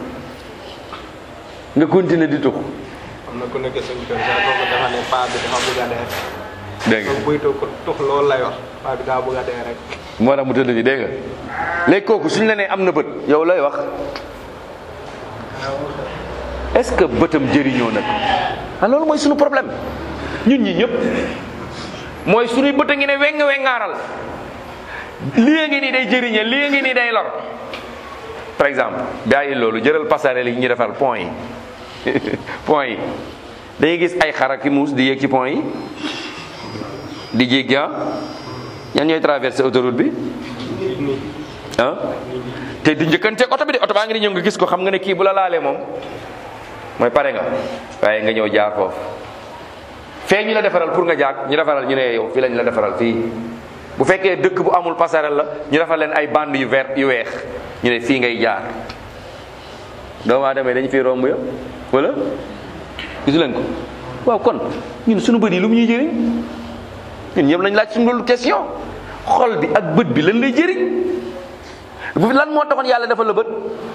nga continuer di tux am na ku nekk suñu kër sax kooku dafa ne paa bi dafa bëgg a dee. dégg nga donc buy tux tux loolu lay wax paa bi daa bëgg a dee rek. moo tax mu tëdd fi dégg nga léegi kooku suñ la nee am na bët yow lay wax est-ce que bëtam jëriñoo nag ah loolu mooy suñu problème ñun ñi ñëpp mooy suñuy bët a ngi ne weng wengaaral lii ngi nii day jëriñe lii ngi nii day lor par exemple bàyyi loolu jëral passerelle yi ñu defar pont yi pont yi dañuy gis ay xar ak i muus di yéeg ci pont yi di jéggi ah ñan ñooy traversé autoroute bi ah te di njëkkanteeg oto bi de oto baa ngi di ñëw nga gis ko xam nga ne kii bu la laalee moom mooy pare nga waaye nga ñëw jaar foofu fee ñu la defaral pour nga jaar ñu defaral ñu ne yow fii lañ la defaral fii bu fekkee dëkk bu amul passerelle la ñu defal leen ay bande yu vert yu weex ñu ne fii ngay jaar doomu aadama yi dañu fi romb ya wala gisu leen ko waaw kon ñun suñu bët yi lu mu ñuy jëriñ ñun ñëpp lañ laaj suñu loolu question xol bi ak bët bi lan lay jëriñ bu lan moo taxoon yàlla defal la bët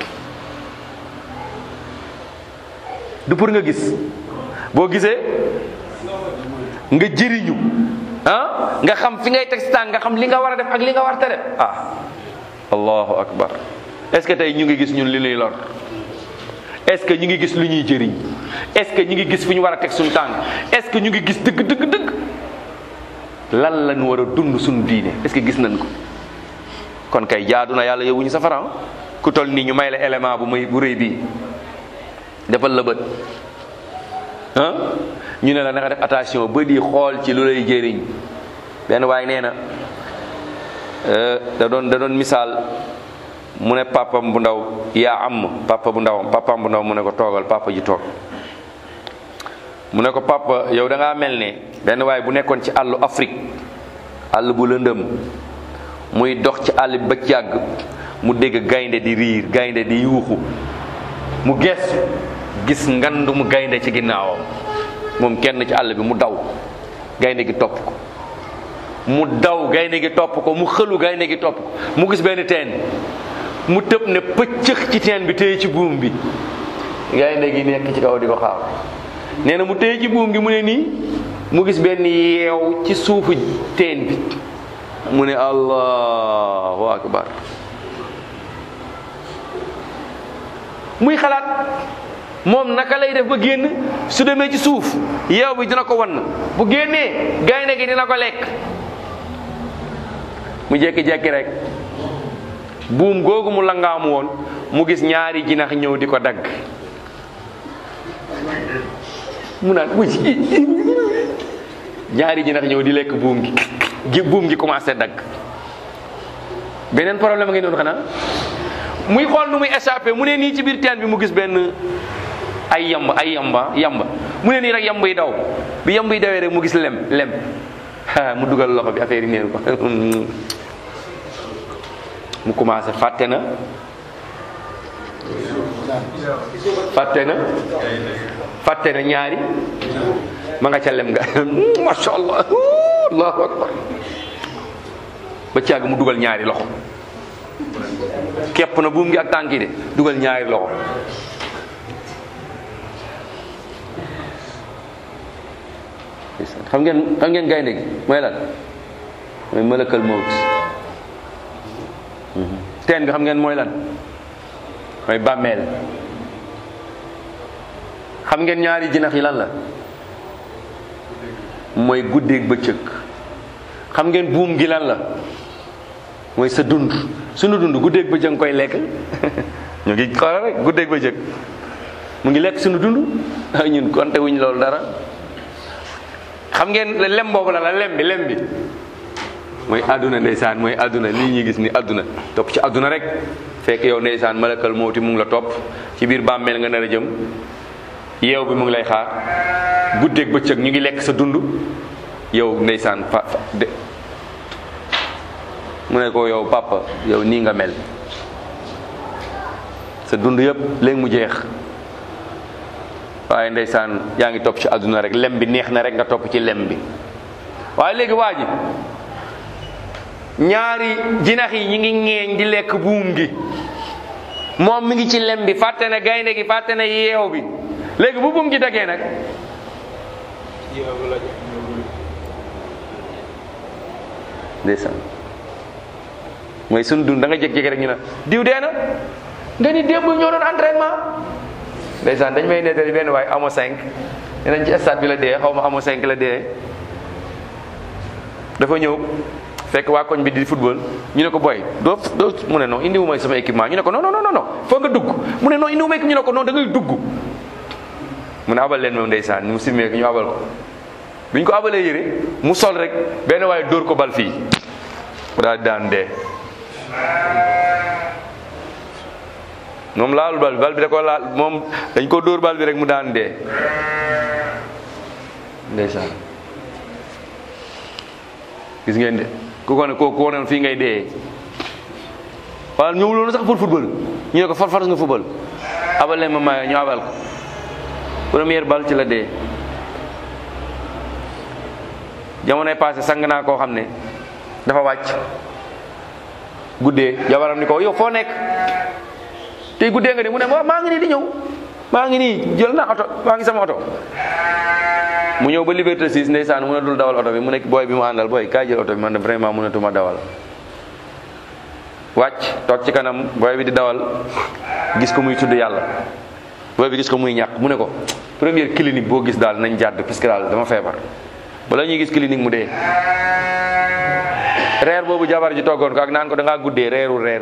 du pour nga gis boo gisee nga jëriñu ah nga xam fi ngay teg si tànk nga xam li nga war a def ak li nga war a def ah allahu akbar est-ce que tey ñu ngi gis ñun li ñuy lor est-ce que ñu ngi gis lu ñuy jëriñ est-ce que ñu ngi gis fu ñu war a teg suñu tànk est-ce que ñu ngi gis dëgg dëgg dëgg lan lañ war a dund suñu diine est-ce que gis nañ ko kon kay jaadu na yàlla yowuñu safara ku toll nii ñu may la élément bu muy bu rëy bii defal la bët ah ñu ne la na nga def attention ba di xool ci lu lay jëriñ benn waaye nee na da doon da doon misaal mu ne papam bu ndaw yaa am papa bu ndawam papam bu ndaw mu ne ko toogal papa ji toog mu ne ko papa yow da ngaa mel ne benn waaye bu nekkoon ci àllu Afrique àll bu lëndëm muy dox ci àll bi ba ci yàgg mu dégg gaynde di riir gaynde di yuuxu mu geesu gis ngandu mu gaynde ci ginnaawam moom kenn ci àll bi mu daw gaynde gi topp ko mu daw gaynde gi topp ko mu xëlu gaynde gi topp ko mu gis benn teen mu tëb ne pëccëx ci teen bi téye ci buum bi gaynde gi nekk ci kaw di ko xaar nee na mu téye ci buum gi mu ne nii mu gis benn yeew ci suufu teen bi mu ne allahu akbar muy xalaat moom naka lay def ba génn su demee ci suuf yeew bi dina ko wan bu génnee gaynde gi dina ko lekk mu jekki-jekki rek buum googu mu langaamu woon mu gis ñaari jinax ñëw di ko dagg mu naan wuy ñaari jinax ñëw di lekk buum gi gi buum gi commencé dagg beneen problème a ngi doon xanaa muy xool nu muy échappé mu ne nii ci biir teen bi mu gis benn ay yamba ay yamba yamba mu ne nii rek yamba yi daw bi yamba yi dawee rek mu gis lem lem mu dugal loxo bi affaire yi neen ko mu commencé fàtte na fàtte na fàtte na ñaari ma nga ca lem nga masha allah allahu akbar ba càgg mu dugal ñaari loxo képp na buum gi ak tànk yi de dugal ñaari loxo xam ngeen xam ngeen gaynde gi mooy lan mooy malakal mawt teen bi xam ngeen mooy lan mooy bàmmeel xam ngeen ñaari jinax yi lan la mooy guddeeg bëccëg xam ngeen buum gi lan la mooy sa dund sunu dund guddeeg bëccëg nga koy lekk ñu ngi xoolal rek guddeeg bëccëg mu ngi lekk sunu dund ñun konte wuñ loolu dara xam ngeen lem boobu la la lem bi lem bi mooy àdduna ndeysaan mooy àdduna lii ñuy gis ni àdduna topp ci àdduna rek fekk yow ndeysaan malakal mawti mu ngi la topp ci biir bàmmeel nga nar a jëm yeew bi mu ngi lay xaar guddeeg bëccëg ñu ngi lekk sa dund yow ndeysaan fa fa de mu ne ko yow papa yow nii nga mel sa dund yëpp léegi mu jeex waaye ndeysaan yaa ngi topp ci àdduna rek lem bi neex na rek nga topp ci lem bi waaye léegi waa ji ñaari jinax yi ñi ngi ŋeeñ di lekk buum gi moom mi ngi ci lem bi fàtte ne gaynde gi fàtte ne yeew bi léegi bu buum gi dagee nag yow la ndeysaan mooy sunu dund da nga jékki-jékki rek ñu ne diw dee na nga ni démb ñoo doon entraînement ndeysaan dañ may nettali benn waaye amo 5 nee nañ ci stade bi la dee xaw ma amo 5 la dee dafa ñëw fekk waa koñ bi di football ñu ne ko boy doo doo mu ne non indiwu may sama équipement ñu ne ko non non non non foog nga dugg mu ne non indiwu may ñu ne ko non da ngay dugg mu ne abal leen moom ndeysaan mu simmee ñu abal ko biñ ko abalee yére mu sol rek benn waaye dóor ko bal fii mu daal di daan dee moom laalul bal bi bal bi da ko laal moom dañ ko dóor bal bi rek mu daan dee ndeysaan gis ngeen de ku ko ne ko ko ne fii ngay dee waaw ñëwuloon sax pour football ñu ne ko far far nga football abal leen ma mayo ñu abal ko première bal ci la dee jamonoy passé sang naa koo xam ne dafa wàcc guddee jabaram ni ko yow foo nekk tey guddee nga ni mu ne ma maa ngi nii di ñëw maa ngi nii jël naa oto maa ngi sama oto mu ñëw ba Liberté 6 ndeysaan mu ne dul dawal oto bi mu nekk booy bi mu àndal booy kaay jël oto bi man de vraiment mënatuma dawal wàcc toog ci kanam booy bi di dawal gis ko muy tudd yàlla booy bi gis ko muy ñàkk mu ne ko première clinique boo gis daal nañ jàdd puisque daal dama feebar bala ñuy gis clinique mu dee reer boobu jabar ji toggoon ko ak naan ko da ngaa guddee reeru reer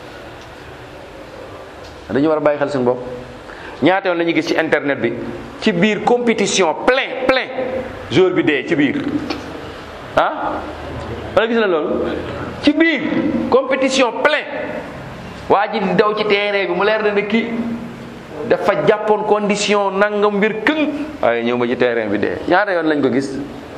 bi dañu war a bàyyi xel suñu bopp ñaata yoon la ñuy gis ci internet bi ci biir compétition plein plein jour bi dee ci biir ah wala gis na loolu ci biir compétition plein waa ji di daw ci terrain bi mu leer na ne kii dafa jàppoon condition nangam mbir këng waaye ñëw ba ci terrain bi dee ñaata yoon lañ ko gis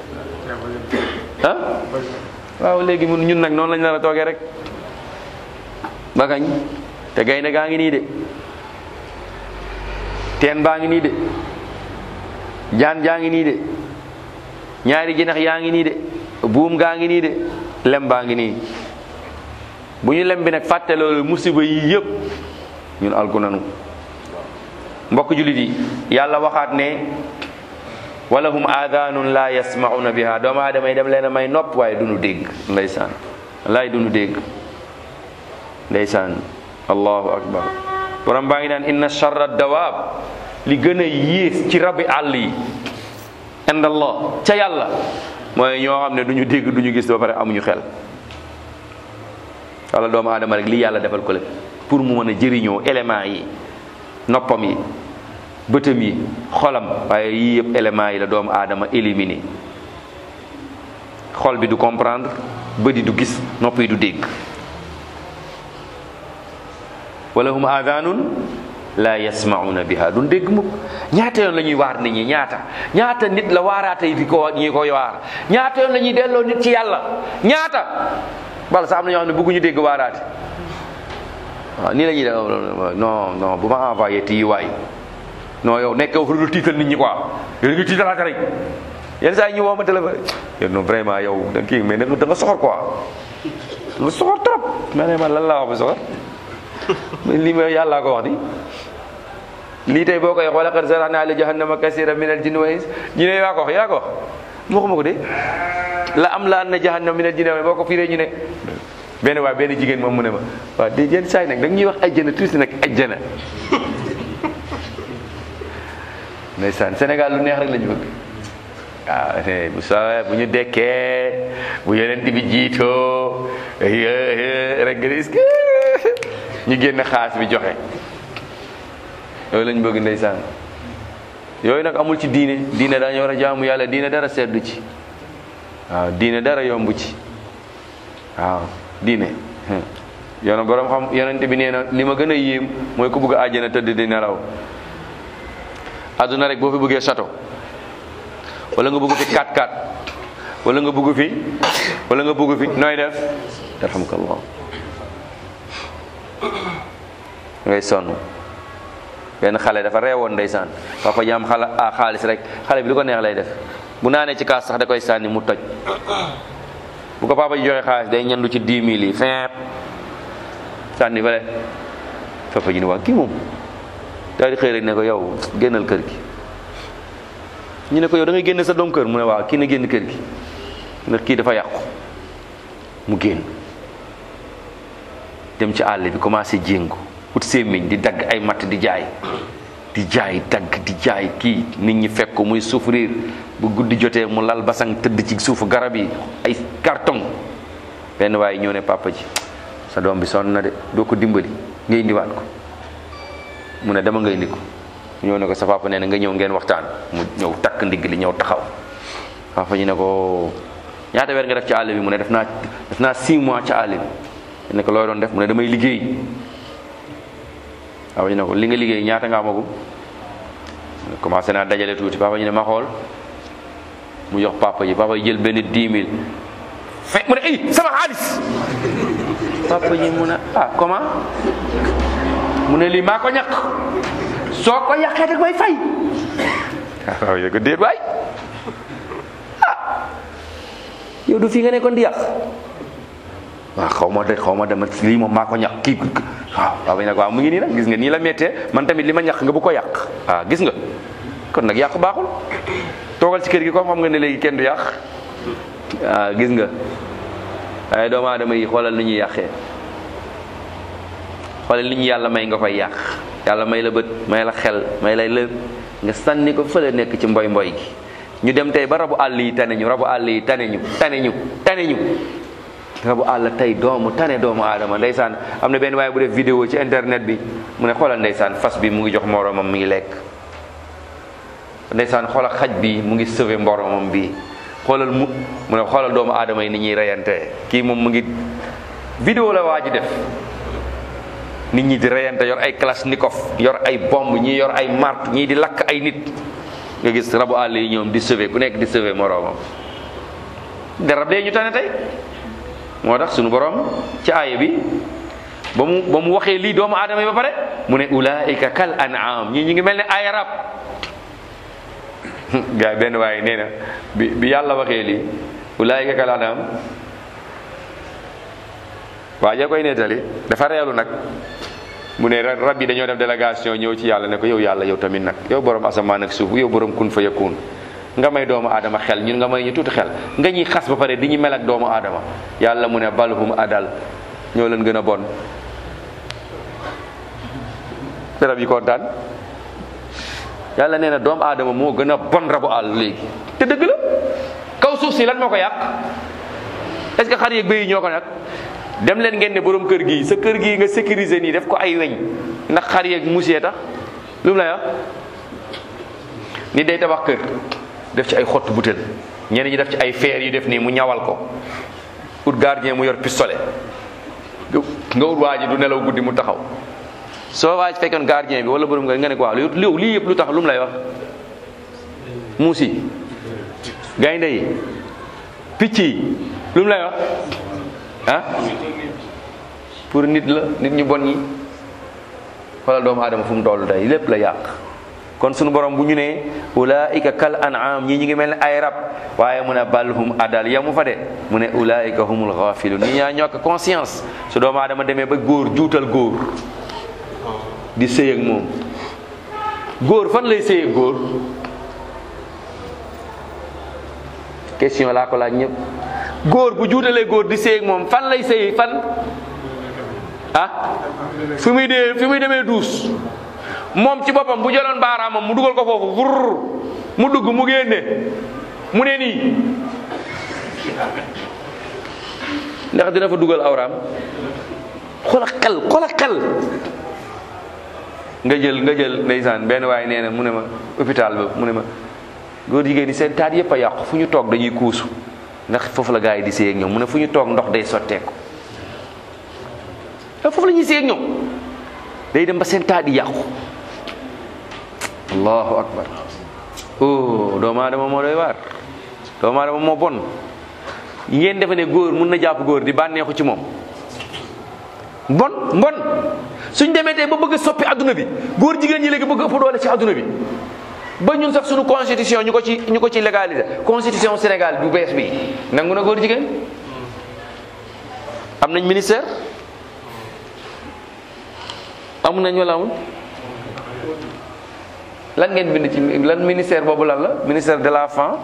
ah waaw léegi mun ñun nag noonu lañ nar a toogee rek ba kañ te gaynde gaa ngi nii de teen baa ngi nii de jaan jaa ngi nii de ñaari jinax yaa ngi nii de buum gaa ngi nii de lem baa ngi nii bu ñu lem bi nag fàtte loolu musiba yi yëpp ñun alku nanu mbokk jullit yi yàlla waxaat ne walahum aadaanun la yasmauna biha doomu aadama yi dem leen a may nopp waaye duñu dégg ndeysaan laay duñu dégg ndeysaan allahu akbar borom baa ngi naan inna charra dawaab li gën a yées ci rabi àll yi ind allah ca yàlla mooy ñoo xam ne duñu dégg duñu gis ba pare amuñu xel wala doomu aadama rek li yàlla defal ko le pour mu mën a jëriñoo éléments yi noppam yi bëtam yi xolam waaye yii yëpp éléments yi la doomu aadama éliminé xol bi du comprendre bët yi du gis nopp yi du dégg wala hum aadaanun la yasmauna biha duñ dégg mukk ñaata yoon la ñuy waar nit ñi ñaata ñaata nit la waaraate yi di ko ñi koy waar ñaata yoon la ñuy delloo nit ci yàlla ñaata bala sax am na ñoo xam ne bëgguñu dégg waaraate waaw nii la ñuy def non non bu ma envoyé tii waay non yow nekk fu dul tiital nit ñi quoi yow da nga tiitalaate rek yenn saa yi ñu woo ma téléphone yow non vraiment yow da kii mais da nga soxor quoi da nga soxor trop ma ne ma lan laa wax ba soxor mais lii ma yàllaa ko wax di lii tey boo koy wax wala qad zara'na li jahannama kasira min al jinni wa ins ñu ne yaa ko wax yaa ko wax moo ko ma ko de la am la na jahannama min al jinni wa boo ko firee ñu ne benn waay benn jigéen moom mu ne ma waaw de yenn saa yi nag da ñuy wax ajjana tuuti nag ajjana ndeysaan Sénégal lu neex rek la ñu bëgg waaw bu sawee bu ñu dekkee bu yeneen bi jiitoo rek nga gis ñu génn xaas bi joxe yooyu lañ bëgg ndeysaan yooyu nag amul ci diine diine dañu war a jaamu yàlla diine dara seddu ci waaw diine dara yomb ci waaw diine yoona borom xam yonente bi nee na li ma gën a yéem mooy ku bëgg a àjjana tëdd di nelaw àdduna rek boo fi bëggee château wala nga bëgg fi 4x4 wala nga bëgg fi wala nga bëgg fi nooy def yarhamukallah ngay sonn benn xale dafa reewoon ndeysaan papa ji am xala ah xaalis rek xale bi lu ko neex lay def bu naanee ci kaas sax da koy sànni mu toj bu ko papa ji joxe xaalis day ñandu ci 10 000 yi feep sànni fale papa ji ne waa kii moom daal di xëy rek ne ko yow génnal kër gi ñu ne ko yow da ngay génne sa doom kër mu ne waaw kii na génn kër gi ndax kii dafa yàqu mu génn dem ci àll bi commencé jéngu ut sémmiñ di dagg ay matt di jaay di jaay dagg di jaay kii nit ñi fekk ko muy souffrir bu guddi jotee mu lal basang tëdd ci suufu garab yi ay carton benn waaye ñëw ne papa ji sa doom bi sonn na de doo ko dimbali nga indiwaat ko mu ne dama nga indi ko ñëw ne ko sa papa nee na nga ñëw ngeen waxtaan mu ñëw takk ndigg li ñëw taxaw papa ji ne ko ñaata weer nga def ci àll bi mu ne def naa def naa 6 mois ci àll bi ne ko looy doon def mu ne damay liggéey papa ji ne ko li nga liggéey ñaata nga amagum commencé naa dajale tuuti papa ji ne ma xool mu jox papa ji papa ji jël benn 10 000 fe mu ne ay sama xaalis papa ji mu ne ah comment mu ne lii maa ko ñàkk soo ko yàqee rek may fay waaw yow ko déet waay ah yow du fii nga nekkoon di yàq waaw xaw ma de xaw ma dama lii moom maa ko ñàkk kii waaw waaw nag waaw mu ngi nii nag gis nga nii la méttee man tamit li ma ñàkk nga bu ko yàq ah gis nga kon nag yàq baaxul toogal ci kër gi comme xam nga ne léegi kenn du yàq ah gis nga waaye doomu aadama yi xoolal ni ñuy yàqee xoolal li ñu yàlla may nga koy yàq yàlla may la bët may la xel may lay lépp nga sànni ko fële nekk ci mboy mboy gi ñu dem tey ba rabu àll yi tane ñu rabu àll yi tane ñu tane ñu tane ñu rabu àll tey doomu tane doomu aadama ndeysaan am na benn waaye bu def vidéo ci internet bi mu ne xoolal ndeysaan fas bi mu ngi jox moromam mi ngi lekk ndeysaan xoolal xaj bi mu ngi sauver moromam bi xoolal mu mu ne xoolal doomu aadama yi ni ñuy reyante kii moom mu ngi vidéo la waa ji def nit ñi di reyante yor ay kalachnikov yor ay bomb ñii yor ay martu ñii di lakk ay nit nga gis rabu àll yi ñoom di sauver ku nekk di sauver moroomam garab dee ñu tane tey moo tax sunu borom ci aaya bi ba mu ba mu waxee lii doomu aadama yi ba pare mu ne ulaika kal an'am ñii ñu ngi mel ne ay rab gars yi benn waaye nee na bi bi yàlla waxee lii ulaika kal an'am waa ja koy nettali dafa reelu nag mu ne rab yi dañoo def délégation ñëw ci yàlla ne ko yow yàlla yow tamit nag yow borom asamaan ak suuf yow borom kun fa yakun nga may doomu aadama xel ñun nga may ñu tuuti xel nga ñuy xas ba pare di ñu mel ak doomu aadama yàlla mu ne balhum adal ñoo leen gën a bon rab yi kontaan yàlla nee na doomu aadama moo gën a bon rabu àll léegi te dëgg la kaw suuf si lan moo ko yàq est-ce que xar yeeg bëy yi ñoo ko nag dem leen ngeen ne borom kër gi sa kër gi nga sécuriser nii def ko ay weñ ndax xar yeeg musée tax lu mu lay wax nit day tabax kër def ci ay xottu butéel ñenn ñi def ci ay feer yu def nii mu ñawal ko ut gardien mu yor pistolet nga ut waa ji du nelaw guddi mu taxaw soo waa ji fekkoon gardien bi wala borom kër nga ne ko waaw li lii yëpp lu tax lu mu lay wax muus yi gaynde yi picc yi lu mu lay wax ah pour nit la nit ñu bon ñi xoolal doomu aadama fu mu toll tey lépp la yàq kon sunu borom bu ñu nee ulaika kal an'am ñii ñi ngi mel ne ay rab waaye mu ne bal hum adal yamu fa de mu ne ulaika humul ghafilun ñi ñaa ñokk conscience su doomu aadama demee ba góor juutal góor di sëy ak moom góor fan lay sëy ak góor question laa ko laaj ñëpp góor bu juutalee góor di sëy ak moom fan lay sëy fan ah fi muy dee fi muy demee duus moom ci boppam bu jëloon baaraamam mu dugal ko foofu wurr mu dugg mu génne mu ne nii ndax dina fa dugal awraam xoola xel xoola xel nga jël nga jël ndeysaan benn waaye nee na mu ne ma hôpital ba mu ne ma góor jigéen ñi seen taat yëpp a yàqu fu ñu toog dañuy kuusu ndax foofu la gaa yi di séy ak ñoom mu ne fu ñu toog ndox day sotteeku foofu la ñuy séy ak ñoom day dem ba seen taat di yàqu allahu akbar oh doomu aadama moo doy waar doomu aadama moo bon ngeen defe ne góor mun na jàpp góor di bànneexu ci moom mbon mbon suñ demee tey ba bëgg a soppi adduna bi góor jigéen ñi léegi bëgg ëpp doole ci adduna bi ba ñun sax suñu constitution ñu ko ci ñu ko ci légaliser constitution Sénégal bu bees bi nangu na góor jigéen am nañ ministère amu nañ wala amul lan ngeen bind ci lan ministère boobu lan la ministère de la femme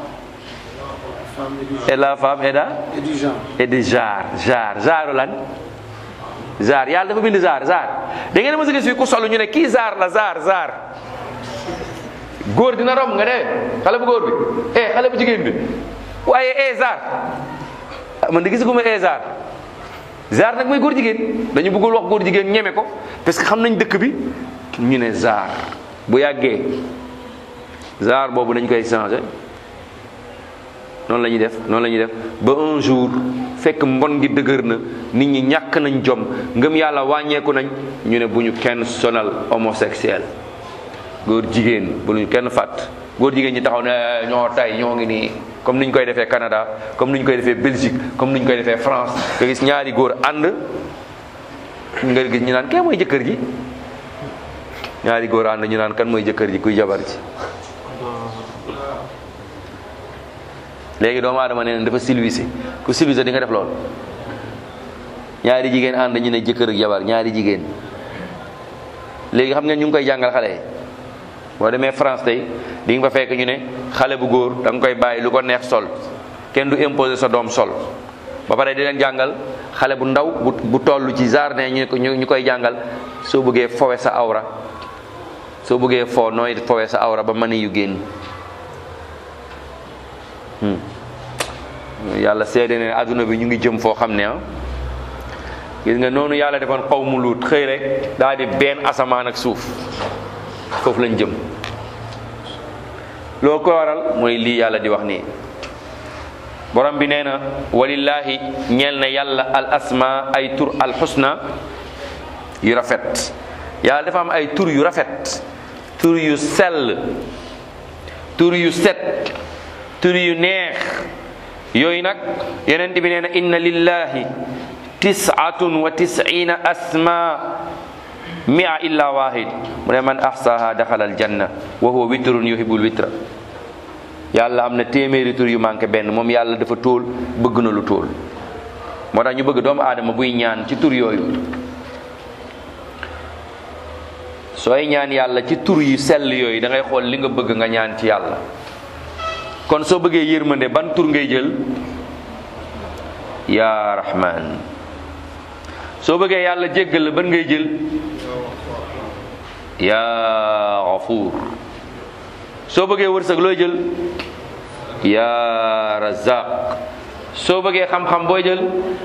et la femme et da et du genre. et de genre genre genre lan genre yàlla dafa bind genre genre da ngeen a mës a gis fii ku solu ñu ne kii genre la genre genre góor dina romb nga ne xale bu góor bi eh xale bu jigéen bi waaye eh genre ah man de gis ma eh genre genre nag mooy góor jigéen dañu bëggul wax góor jigéen ñeme ko parce que xam nañ dëkk bi ñu ne genre bu yàggee genre boobu dañ koy changé noonu la ñuy def noonu la ñuy def ba un jour fekk mbon gi dëgër na nit ñi ñàkk nañ jom ngëm yàlla wàññeeku nañ ñu ne bu ñu kenn sonal homosexuel góor jigéen bu ñu kenn fàtt góor jigéen ñi taxaw ne ñoo tay ñoo ngi nii comme ni ñu koy defee Canada comme ni ñu koy defee Belgique comme ni ñu koy defee France nga gis ñaari góor ànd nga gis ñu naan kee mooy jëkkër ji ñaari góor ànd ñu naan kan mooy jëkkër ji kuy jabar ji léegi doomu aadama nee na dafa silvisé ku silvisé di nga def loolu ñaari jigéen ànd ñu ne jëkkër ak jabar ñaari jigéen léegi xam ngeen ñu ngi koy jàngal xale yi boo demee France tey di nga fa fekk ñu ne xale bu góor da nga koy bàyyi lu ko neex sol kenn du imposer sa doom sol ba pare di leen jàngal xale bu ndaw bu bu toll ci jardin ñu ko ñu koy jàngal soo bëggee fowe sa awra soo bëggee foo nooy fowe sa awra ba mën yu génn yàlla seede ne adduna bi ñu ngi jëm foo xam ne ah gis nga noonu yàlla defoon xaw mu luut xëy rek daal di benn asamaan ak suuf foofu lañ jëm loolu ko waral mooy lii yàlla di wax nii borom bi nee na walillahi ñeel na yàlla al asma ay tur al xusna yu rafet yàlla dafa am ay tur yu rafet tur yu sell tur yu set tur yu neex yooyu nag yonent bi nee na inna lillahi tisatun wa tisina asma mia illa wahid mu ne man ahsaha daxala aljanna wa huwa witrun yuhibul witra yàlla am na téeméeri tur yu manqué benn moom yàlla dafa tóol bëgg na lu tóol moo tax ñu bëgg doomu aadama buy ñaan ci tur yooyu sooy ñaan yàlla ci tur yu sell yooyu da ngay xool li nga bëgg nga ñaan ci yàlla kon soo bëggee yërmande ban tur ngay jël yaa rahman soo bëggee yàlla jéggal la ban ngay jël yaa gafuur soo bëggee wërsëg looy jël yaa razaq soo bëggee xam-xam booy jël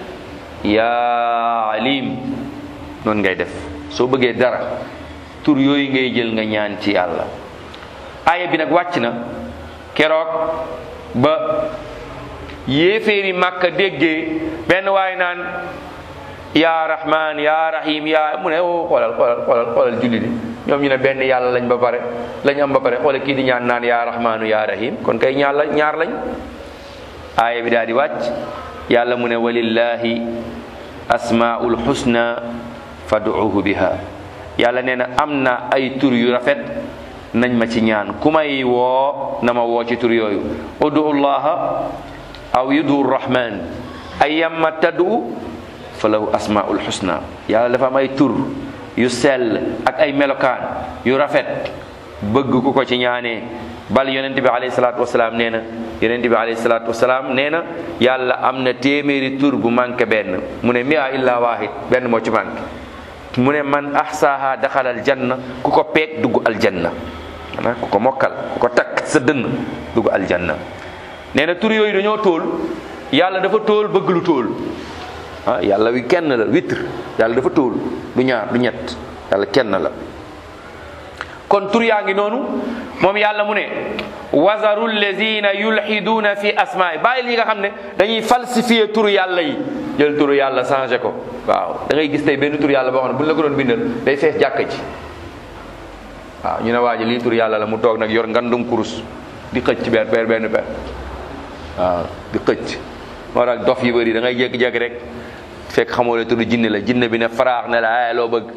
yaa alim noonu ngay def soo bëggee dara tur yooyu ngay jël nga ñaan ci yàlla aaya bi nag wàcc na keroog ba yéeféeri màkka déggee benn waay naan yaa rahman yaa rahim yaa mu ne o xoolal xoolal xoolal xoolal julli di ñoom ñu ne benn yàlla lañ ba pare lañ am ba pare xoolal kii di ñaan naan yaa rahmanu yaa rahim kon kay ñaar la ñaar lañ aaya bi daal di wàcc yàlla mu ne walillahi asmaul husna fad'uhu biha yàlla nee na am na ay tur yu rafet nañ ma ci ñaan ku may woo na ma woo ci tur yooyu udu llaha aw yudu rahman ayyamma tad'u fa lahu asmaul husna yàlla dafa am ay tur yu sell ak ay melokaan yu rafet bëgg ku ko ci ñaanee bal yonent bi alayhi salaatu wasalaam nee na yonent bi alayhi salaatu wasalaam nee na yàlla am na téeméeri tur bu manqué benn mu ne mia illa wahid benn moo ci manqué mu ne man ahsaha daxala aljanna ku ko peeg dugg aljanna maanaam ku ko mokkal ku ko takk sa dënn dugg aljanna nee na tur yooyu dañoo tóol yàlla dafa tóol bëgg lu tóol ah yàlla wi kenn la witre yàlla dafa tóol du ñaar du ñett yàlla kenn la kon tur yaa ngi noonu moom yàlla mu ne wazaru lezina yulxiduuna fi asmaai bàyyi li nga xam ne dañuy falsifier turu yàlla yi jël turu yàlla changé ko waaw da ngay gis tey benn turu yàlla boo xam ne bu ñu la ko doon bindal day fees jàkka ji waaw ñu ne waa ji lii turu yàlla la mu toog nag yor ngandum kurus di xëcc ci benn per benn per waaw di xëcc moo tax dof yu bëri da ngay jékki-jékki rek fekk xamoo ne turu jinne la jinne bi ne faraax ne la ay loo bëgg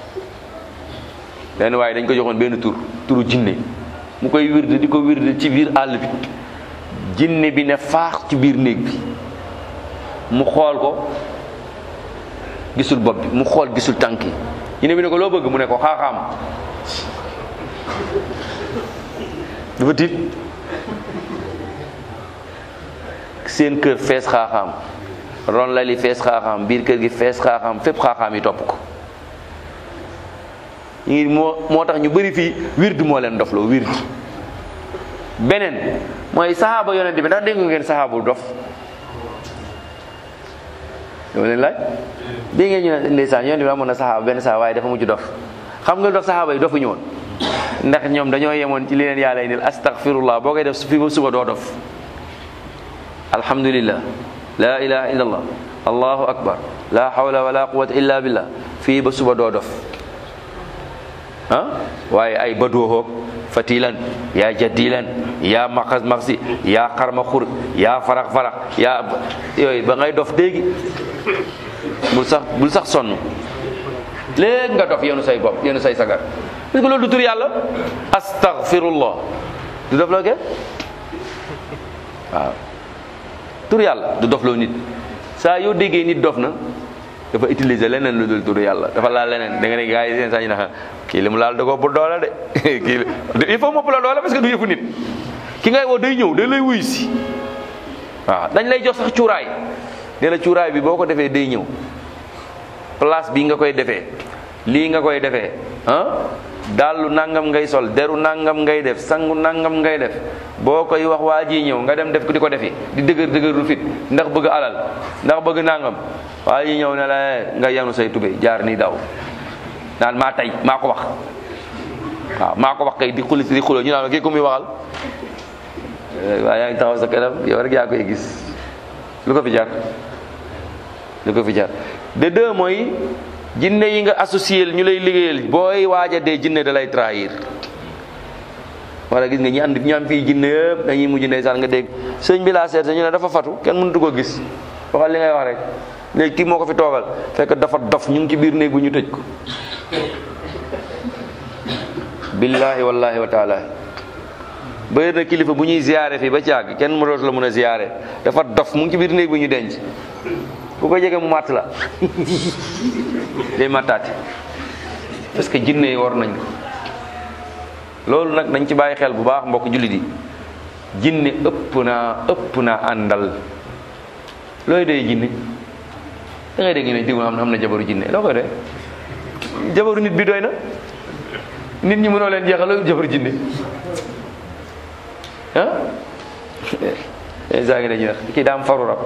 benn waaye dañ ko joxoon benn tur turu jinne mu koy wirde di ko wirde ci biir àll bi jinne bi ne faax ci biir néeg bi mu xool ko gisul bopp bi mu xool gisul tànk yi jinne bi ne ko loo bëgg mu ne ko xaaxaam dafa tiit seen kër fees xaaxaam ron la li fees xaaxaam biir kër gi fees xaaxaam fépp xaaxaam yi topp ko ñu ngi moo moo tax ñu bëri fii wird moo leen dofloo wird beneen mooy saxaaba yonent bi ndax dégg ngeen saxaabu dof dama leen laaj dégg ngeen ñu ne ndeysaan yonent bi amoon na saxaaba benn saxaaba waaye dafa mujj dof xam nga dof saxaaba yi dofuñu woon ndax ñoom dañoo yemoon ci li leen yàlla indil astaghfirullah boo koy def fi ba suba doo dof alhamdulillah la ilaha illallah allahu akbar la hawla wala quwwata illa billah fii ba suba doo dof ah waaye ay badoohoog fatilan yaa jaddilan yaa maxas maxsi yaa xarma xur yaa farax farax yaa yooyu ba ngay dof déegi bul sax bul sax sonn léegi nga dof yenu say bopp yenu say sagar parce que loolu du tur yàlla astaghfirullah du dof loo ke waaw tur yàlla du dof loo nit saa yoo déggee nit dof na dafa utiliser leneen lu dul turu yàlla dafa laal leneen da nga ne gars yi seen saa ñu ne kii li mu laal da ko bu doole de kii il faut mopp la doole parce que du yëfu nit ki ngay woo day ñëw day lay wuyu si waaw dañ lay jox sax cuuraay ne la cuuraay bi boo ko defee day ñëw place bii nga koy defee lii nga koy defee ah dallu nangam ngay sol deru nangam ngay def sangu nangam ngay def boo koy wax waa ji ñëw nga dem def ko di ko defi di dëgër dëgër lu fit ndax bëgg alal ndax bëgg nangam waa ji ñëw ne la nga yanu say tubéy jaar nii daw naan maa tey maa ko wax waaw maa ko wax kay di xuli di xuloo ñu naan kii ku muy waxal waaye yaa ngi taxaw sa kanam yow rek yaa koy gis lu ko fi jar lu ko fi jar de deux mooy jinne yi nga associé ñu lay liggéeyal booy waaja dee jinne da lay trahir wala gis nga ñi am ñu am fii jinne yëpp dañuy mujj ndeysaan nga dégg sëñ bi laa seet ñu ne dafa fatu kenn mënatu ko gis waxal li ngay wax rek léegi kii moo ko fi toogal fekk dafa dof ñu ngi ci biir néeg bu ñu tëj ko billahi wallahi wa taala bëri na kilifa bu ñuy ziyaare fii ba caag kenn mu dootu la mën a ziyaare dafa dof mu ngi ci biir néeg bu ñu denc ku ko jege mu màtt la day màttaati parce que jinne yi war nañ ko loolu nag dañ ci bàyyi xel bu baax mbokk jullit yi jinne ëpp naa ëpp naa àndal looy doy jinne da ngay dégg ñu ne diw am na am na jabaru jinne loo koy doy jabaru nit bi doy na nit ñi mënoo leen jeexal loolu jabaru jinne ah saa ngi dañuy wax kii daa am faru rab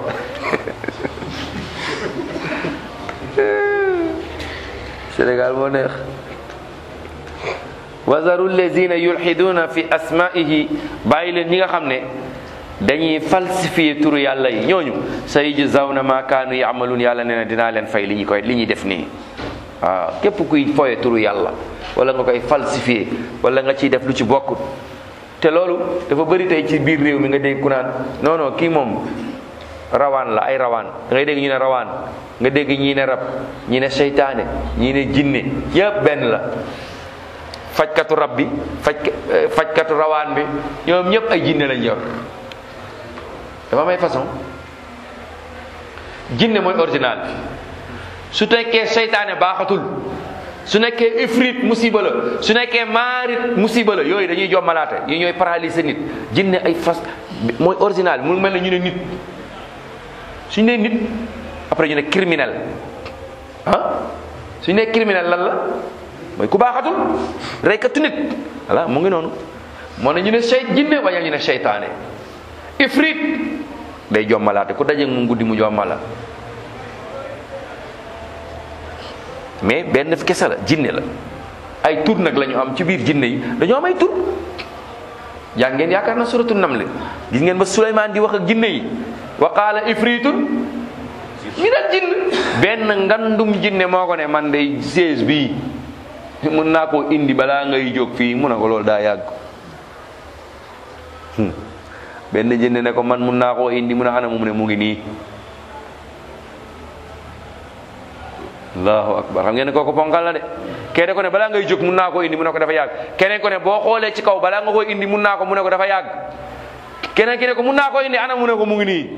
Sénégal moo neex wazaru lezina yulxiduna fi asmaihi bàyyi leen ñi nga xam ne dañuy falsifier turu yàlla yi ñooñu sayujzawna ma kaanu yaamaluun yàlla nee na dinaa leen fay li ñu koy li ñuy def nii waaw képp kuy foye turu yàlla wala nga koy falsifier wala nga ciy def lu ci bokkut te loolu dafa bëri tey ci biir réew mi nga dégg ku naan non non kii moom rawaan la ay rawaan da ngay dégg ñu ne rawaan nga dégg ñii ne rab ñii ne seytaane ñii ne jinne yëpp benn la fajkatu rab bi faj fajkatu rawaan bi ñoom ñëpp ay jinne lañ yor dafa may façon jinne mooy original bi su nekkee seytaane baaxatul su nekkee ifrit musiba la su nekkee maarit musiba la yooyu dañuy jommalaate yi ñooy paralyser nit jinne ay fas mooy original bi mu mel ne ñu ne nit suñu nee nit après ñu ne criminel ah suñu nee criminel lan la mooy ku baaxatul reykatu nit voilà mu ngi noonu moo ne ñu ne sey jinne waña ñu ne seytaane ifrit day jommalaate ku daje mu guddi mu jommala mais benn kese la jinne la ay tur nag la ñu am ci biir jinne yi dañoo am ay tur jàng ngeen yaakaar na suratu naml gis ngeen ba Suleymaan di wax ak jinne yi wa qaala ifritun mi dal jinn benn ngandum jinne moo ko ne man day seize bii mun naa koo indi balaa ngay jóg fii mu ne ko loolu daa yàgg benn jinne ne ko man mun naa koo indi mu ne ana mu ne mu ngi nii allahu akbar xam ngeen ne kooku ponkal la de kene ko ne balaa ngay jóg mun naa koo indi mu ne ko dafa yàgg keneen ko ne boo xoolee ci kaw balaa nga koy indi mun naa ko mu ne ko dafa yàgg keneen ki ne ko mun naa koo indi ana mu ne ko mu ngi nii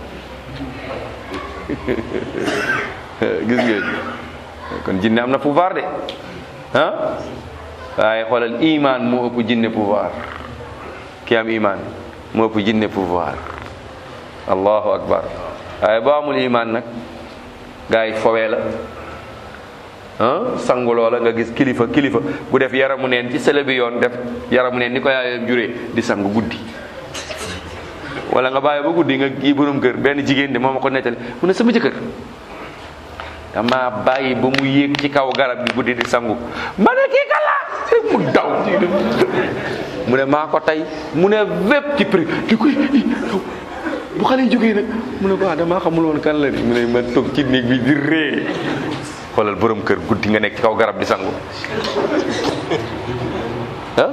gis ngeen kon jinne am na pouvoir de ah waaye xoolal iman moo ëpp jinne pouvoir ki am iman moo ëpp jinne pouvoir allahu akbar waaye boo amul iman nag gars yi fowee la ah sanguloo la nga gis kilifa kilifa bu def yaramu neen ci sele bi yoon def yaramu neen ni ko yaayam juree di sangu guddi wala nga bàyyi ba guddi nga kii borom kër benn jigéen de moo ma ko nettali mu ne sama jëkkër dama bàyyi ba mu yéeg ci kaw garab gi guddi di sangu ma ne kii kala mu daw mu ne maa ko tey mu ne vépp ci prix di koy bu xale yi jógee nag mu ne ko ah damaa xamul woon kan la di mu ne ma toog ci néeg bi di ree xoolal borom kër guddi nga nekk ci kaw garab di sangu ah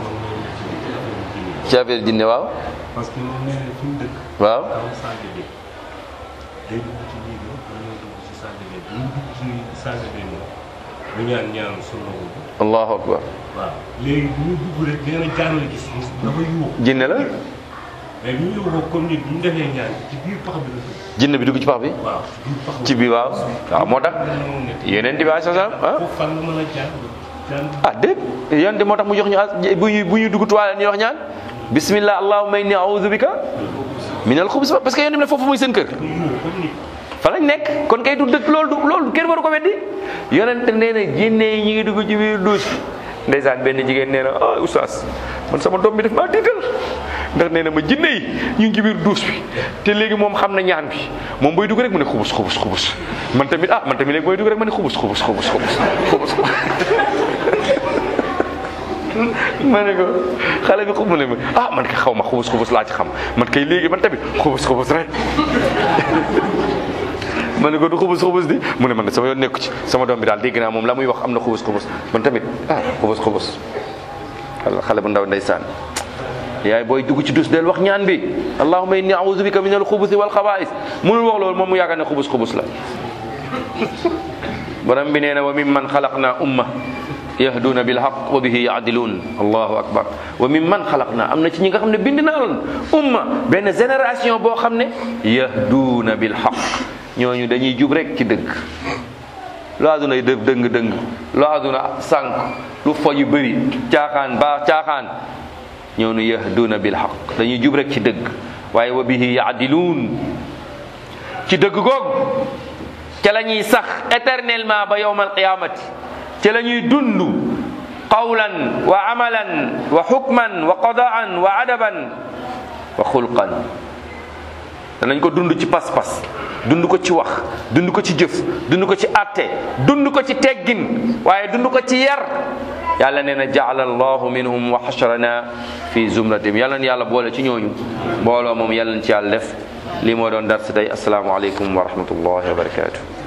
ci affaire jinne waaw parce que moom nee na fi mu dëkk. waaw am salle de bain day dugg ci biir bi wala ñoo dugg ci salle de bain bi ñu dugg ci salle de bain bi ñu ñaan ñaan sunu bi allahu akbar waaw léegi bu ñu dugg rek nee na jaan la gis dafa yuuxu jinne la mais bi ñu yuuxoo comme nit bu ñu defee ñaan ci biir pax bi la dugg jinne bi dugg ci pax bi waaw biir pax bi ci bi waaw waaw moo tax yeneen bi alayhi salaam ah foofu fan nga mën a jaan jaan ah déet yéen de moo tax mu jox ñu as bu ñuy bu ñuy dugg toilette ñu wax ñaan bismillah allahumma inni a'udhu bika min al xubus parce que yéen ne foofu muy seen kër dafa yuuxu comme nit fa lañ nekk kon kay du dëkk loolu du loolu kenn waru ko weddi yonent nee na jinne yi ñu ngi dugg ci biir douche bi ndeysaan benn jigéen nee na ah oustaz man sama doom bi def maa tiital ndax nee na ma jinne yi ñu ngi ci biir douche bi te léegi moom xam na ñaan bi moom boy dugg rek mu ne xubus xubus xubus man tamit ah man tamit léegi boy dugg rek ma ne xubus xubus xubus xubus xubus ma ne ko xale bi xub mu ne ma ah man kay xaw ma xubus xubus laa ci xam man kay léegi man tamit xubus xubus rek ma ne ko du xubus xubus di mu ne man de sama yoon nekku ci sama doom bi daal dégg naa moom la muy wax am na xubus xubus man tamit ah xubus xubus walla xale bu ndaw ndeysaan yaay booy dugg ci dus del wax ñaan bi allahumma inni a'udhu bika min al xubusi wal xabaa'is munul wax loolu moom mu yaakaar ne xubus xubus la borom bi nee na wa mimman xalaqna umma yahduuna bil haqq wa bihi yaadiluun allahu akbar wa mimman xalaqna am na ci ñi nga xam ne bind naa loon umma benn génération boo xam ne yahduuna bil haqq ñooñu dañuy jub rek ci dëgg lu àdduna yi dëf dëng dëng lu àdduna sànq lu fo yu bëri caaxaan ba caaxaan ñooñu yahduuna bil haqq dañuy jub rek ci dëgg waaye wa bihi yaadiluun ci dëgg googu ca la ñuy sax éternellement ba yowmal qiyamati ca la ñuy dund qawlan wa amalan wa xukman wa qadaan wa adaban wa xulqan danañ ko dund ci pas-pas dund ko ci wax dund ko ci jëf dund ko ci atte dund ko ci teggin waaye dund ko ci yar yàlla nee na jaala allahu minhum wa xasharana fi zumratim yàlla na yàlla boole ci ñooñu mbooloo moom yàlla na ci yàlla def lii moo doon dar si tey asalaamaaleykum wa rahmatullahi wa barakatuh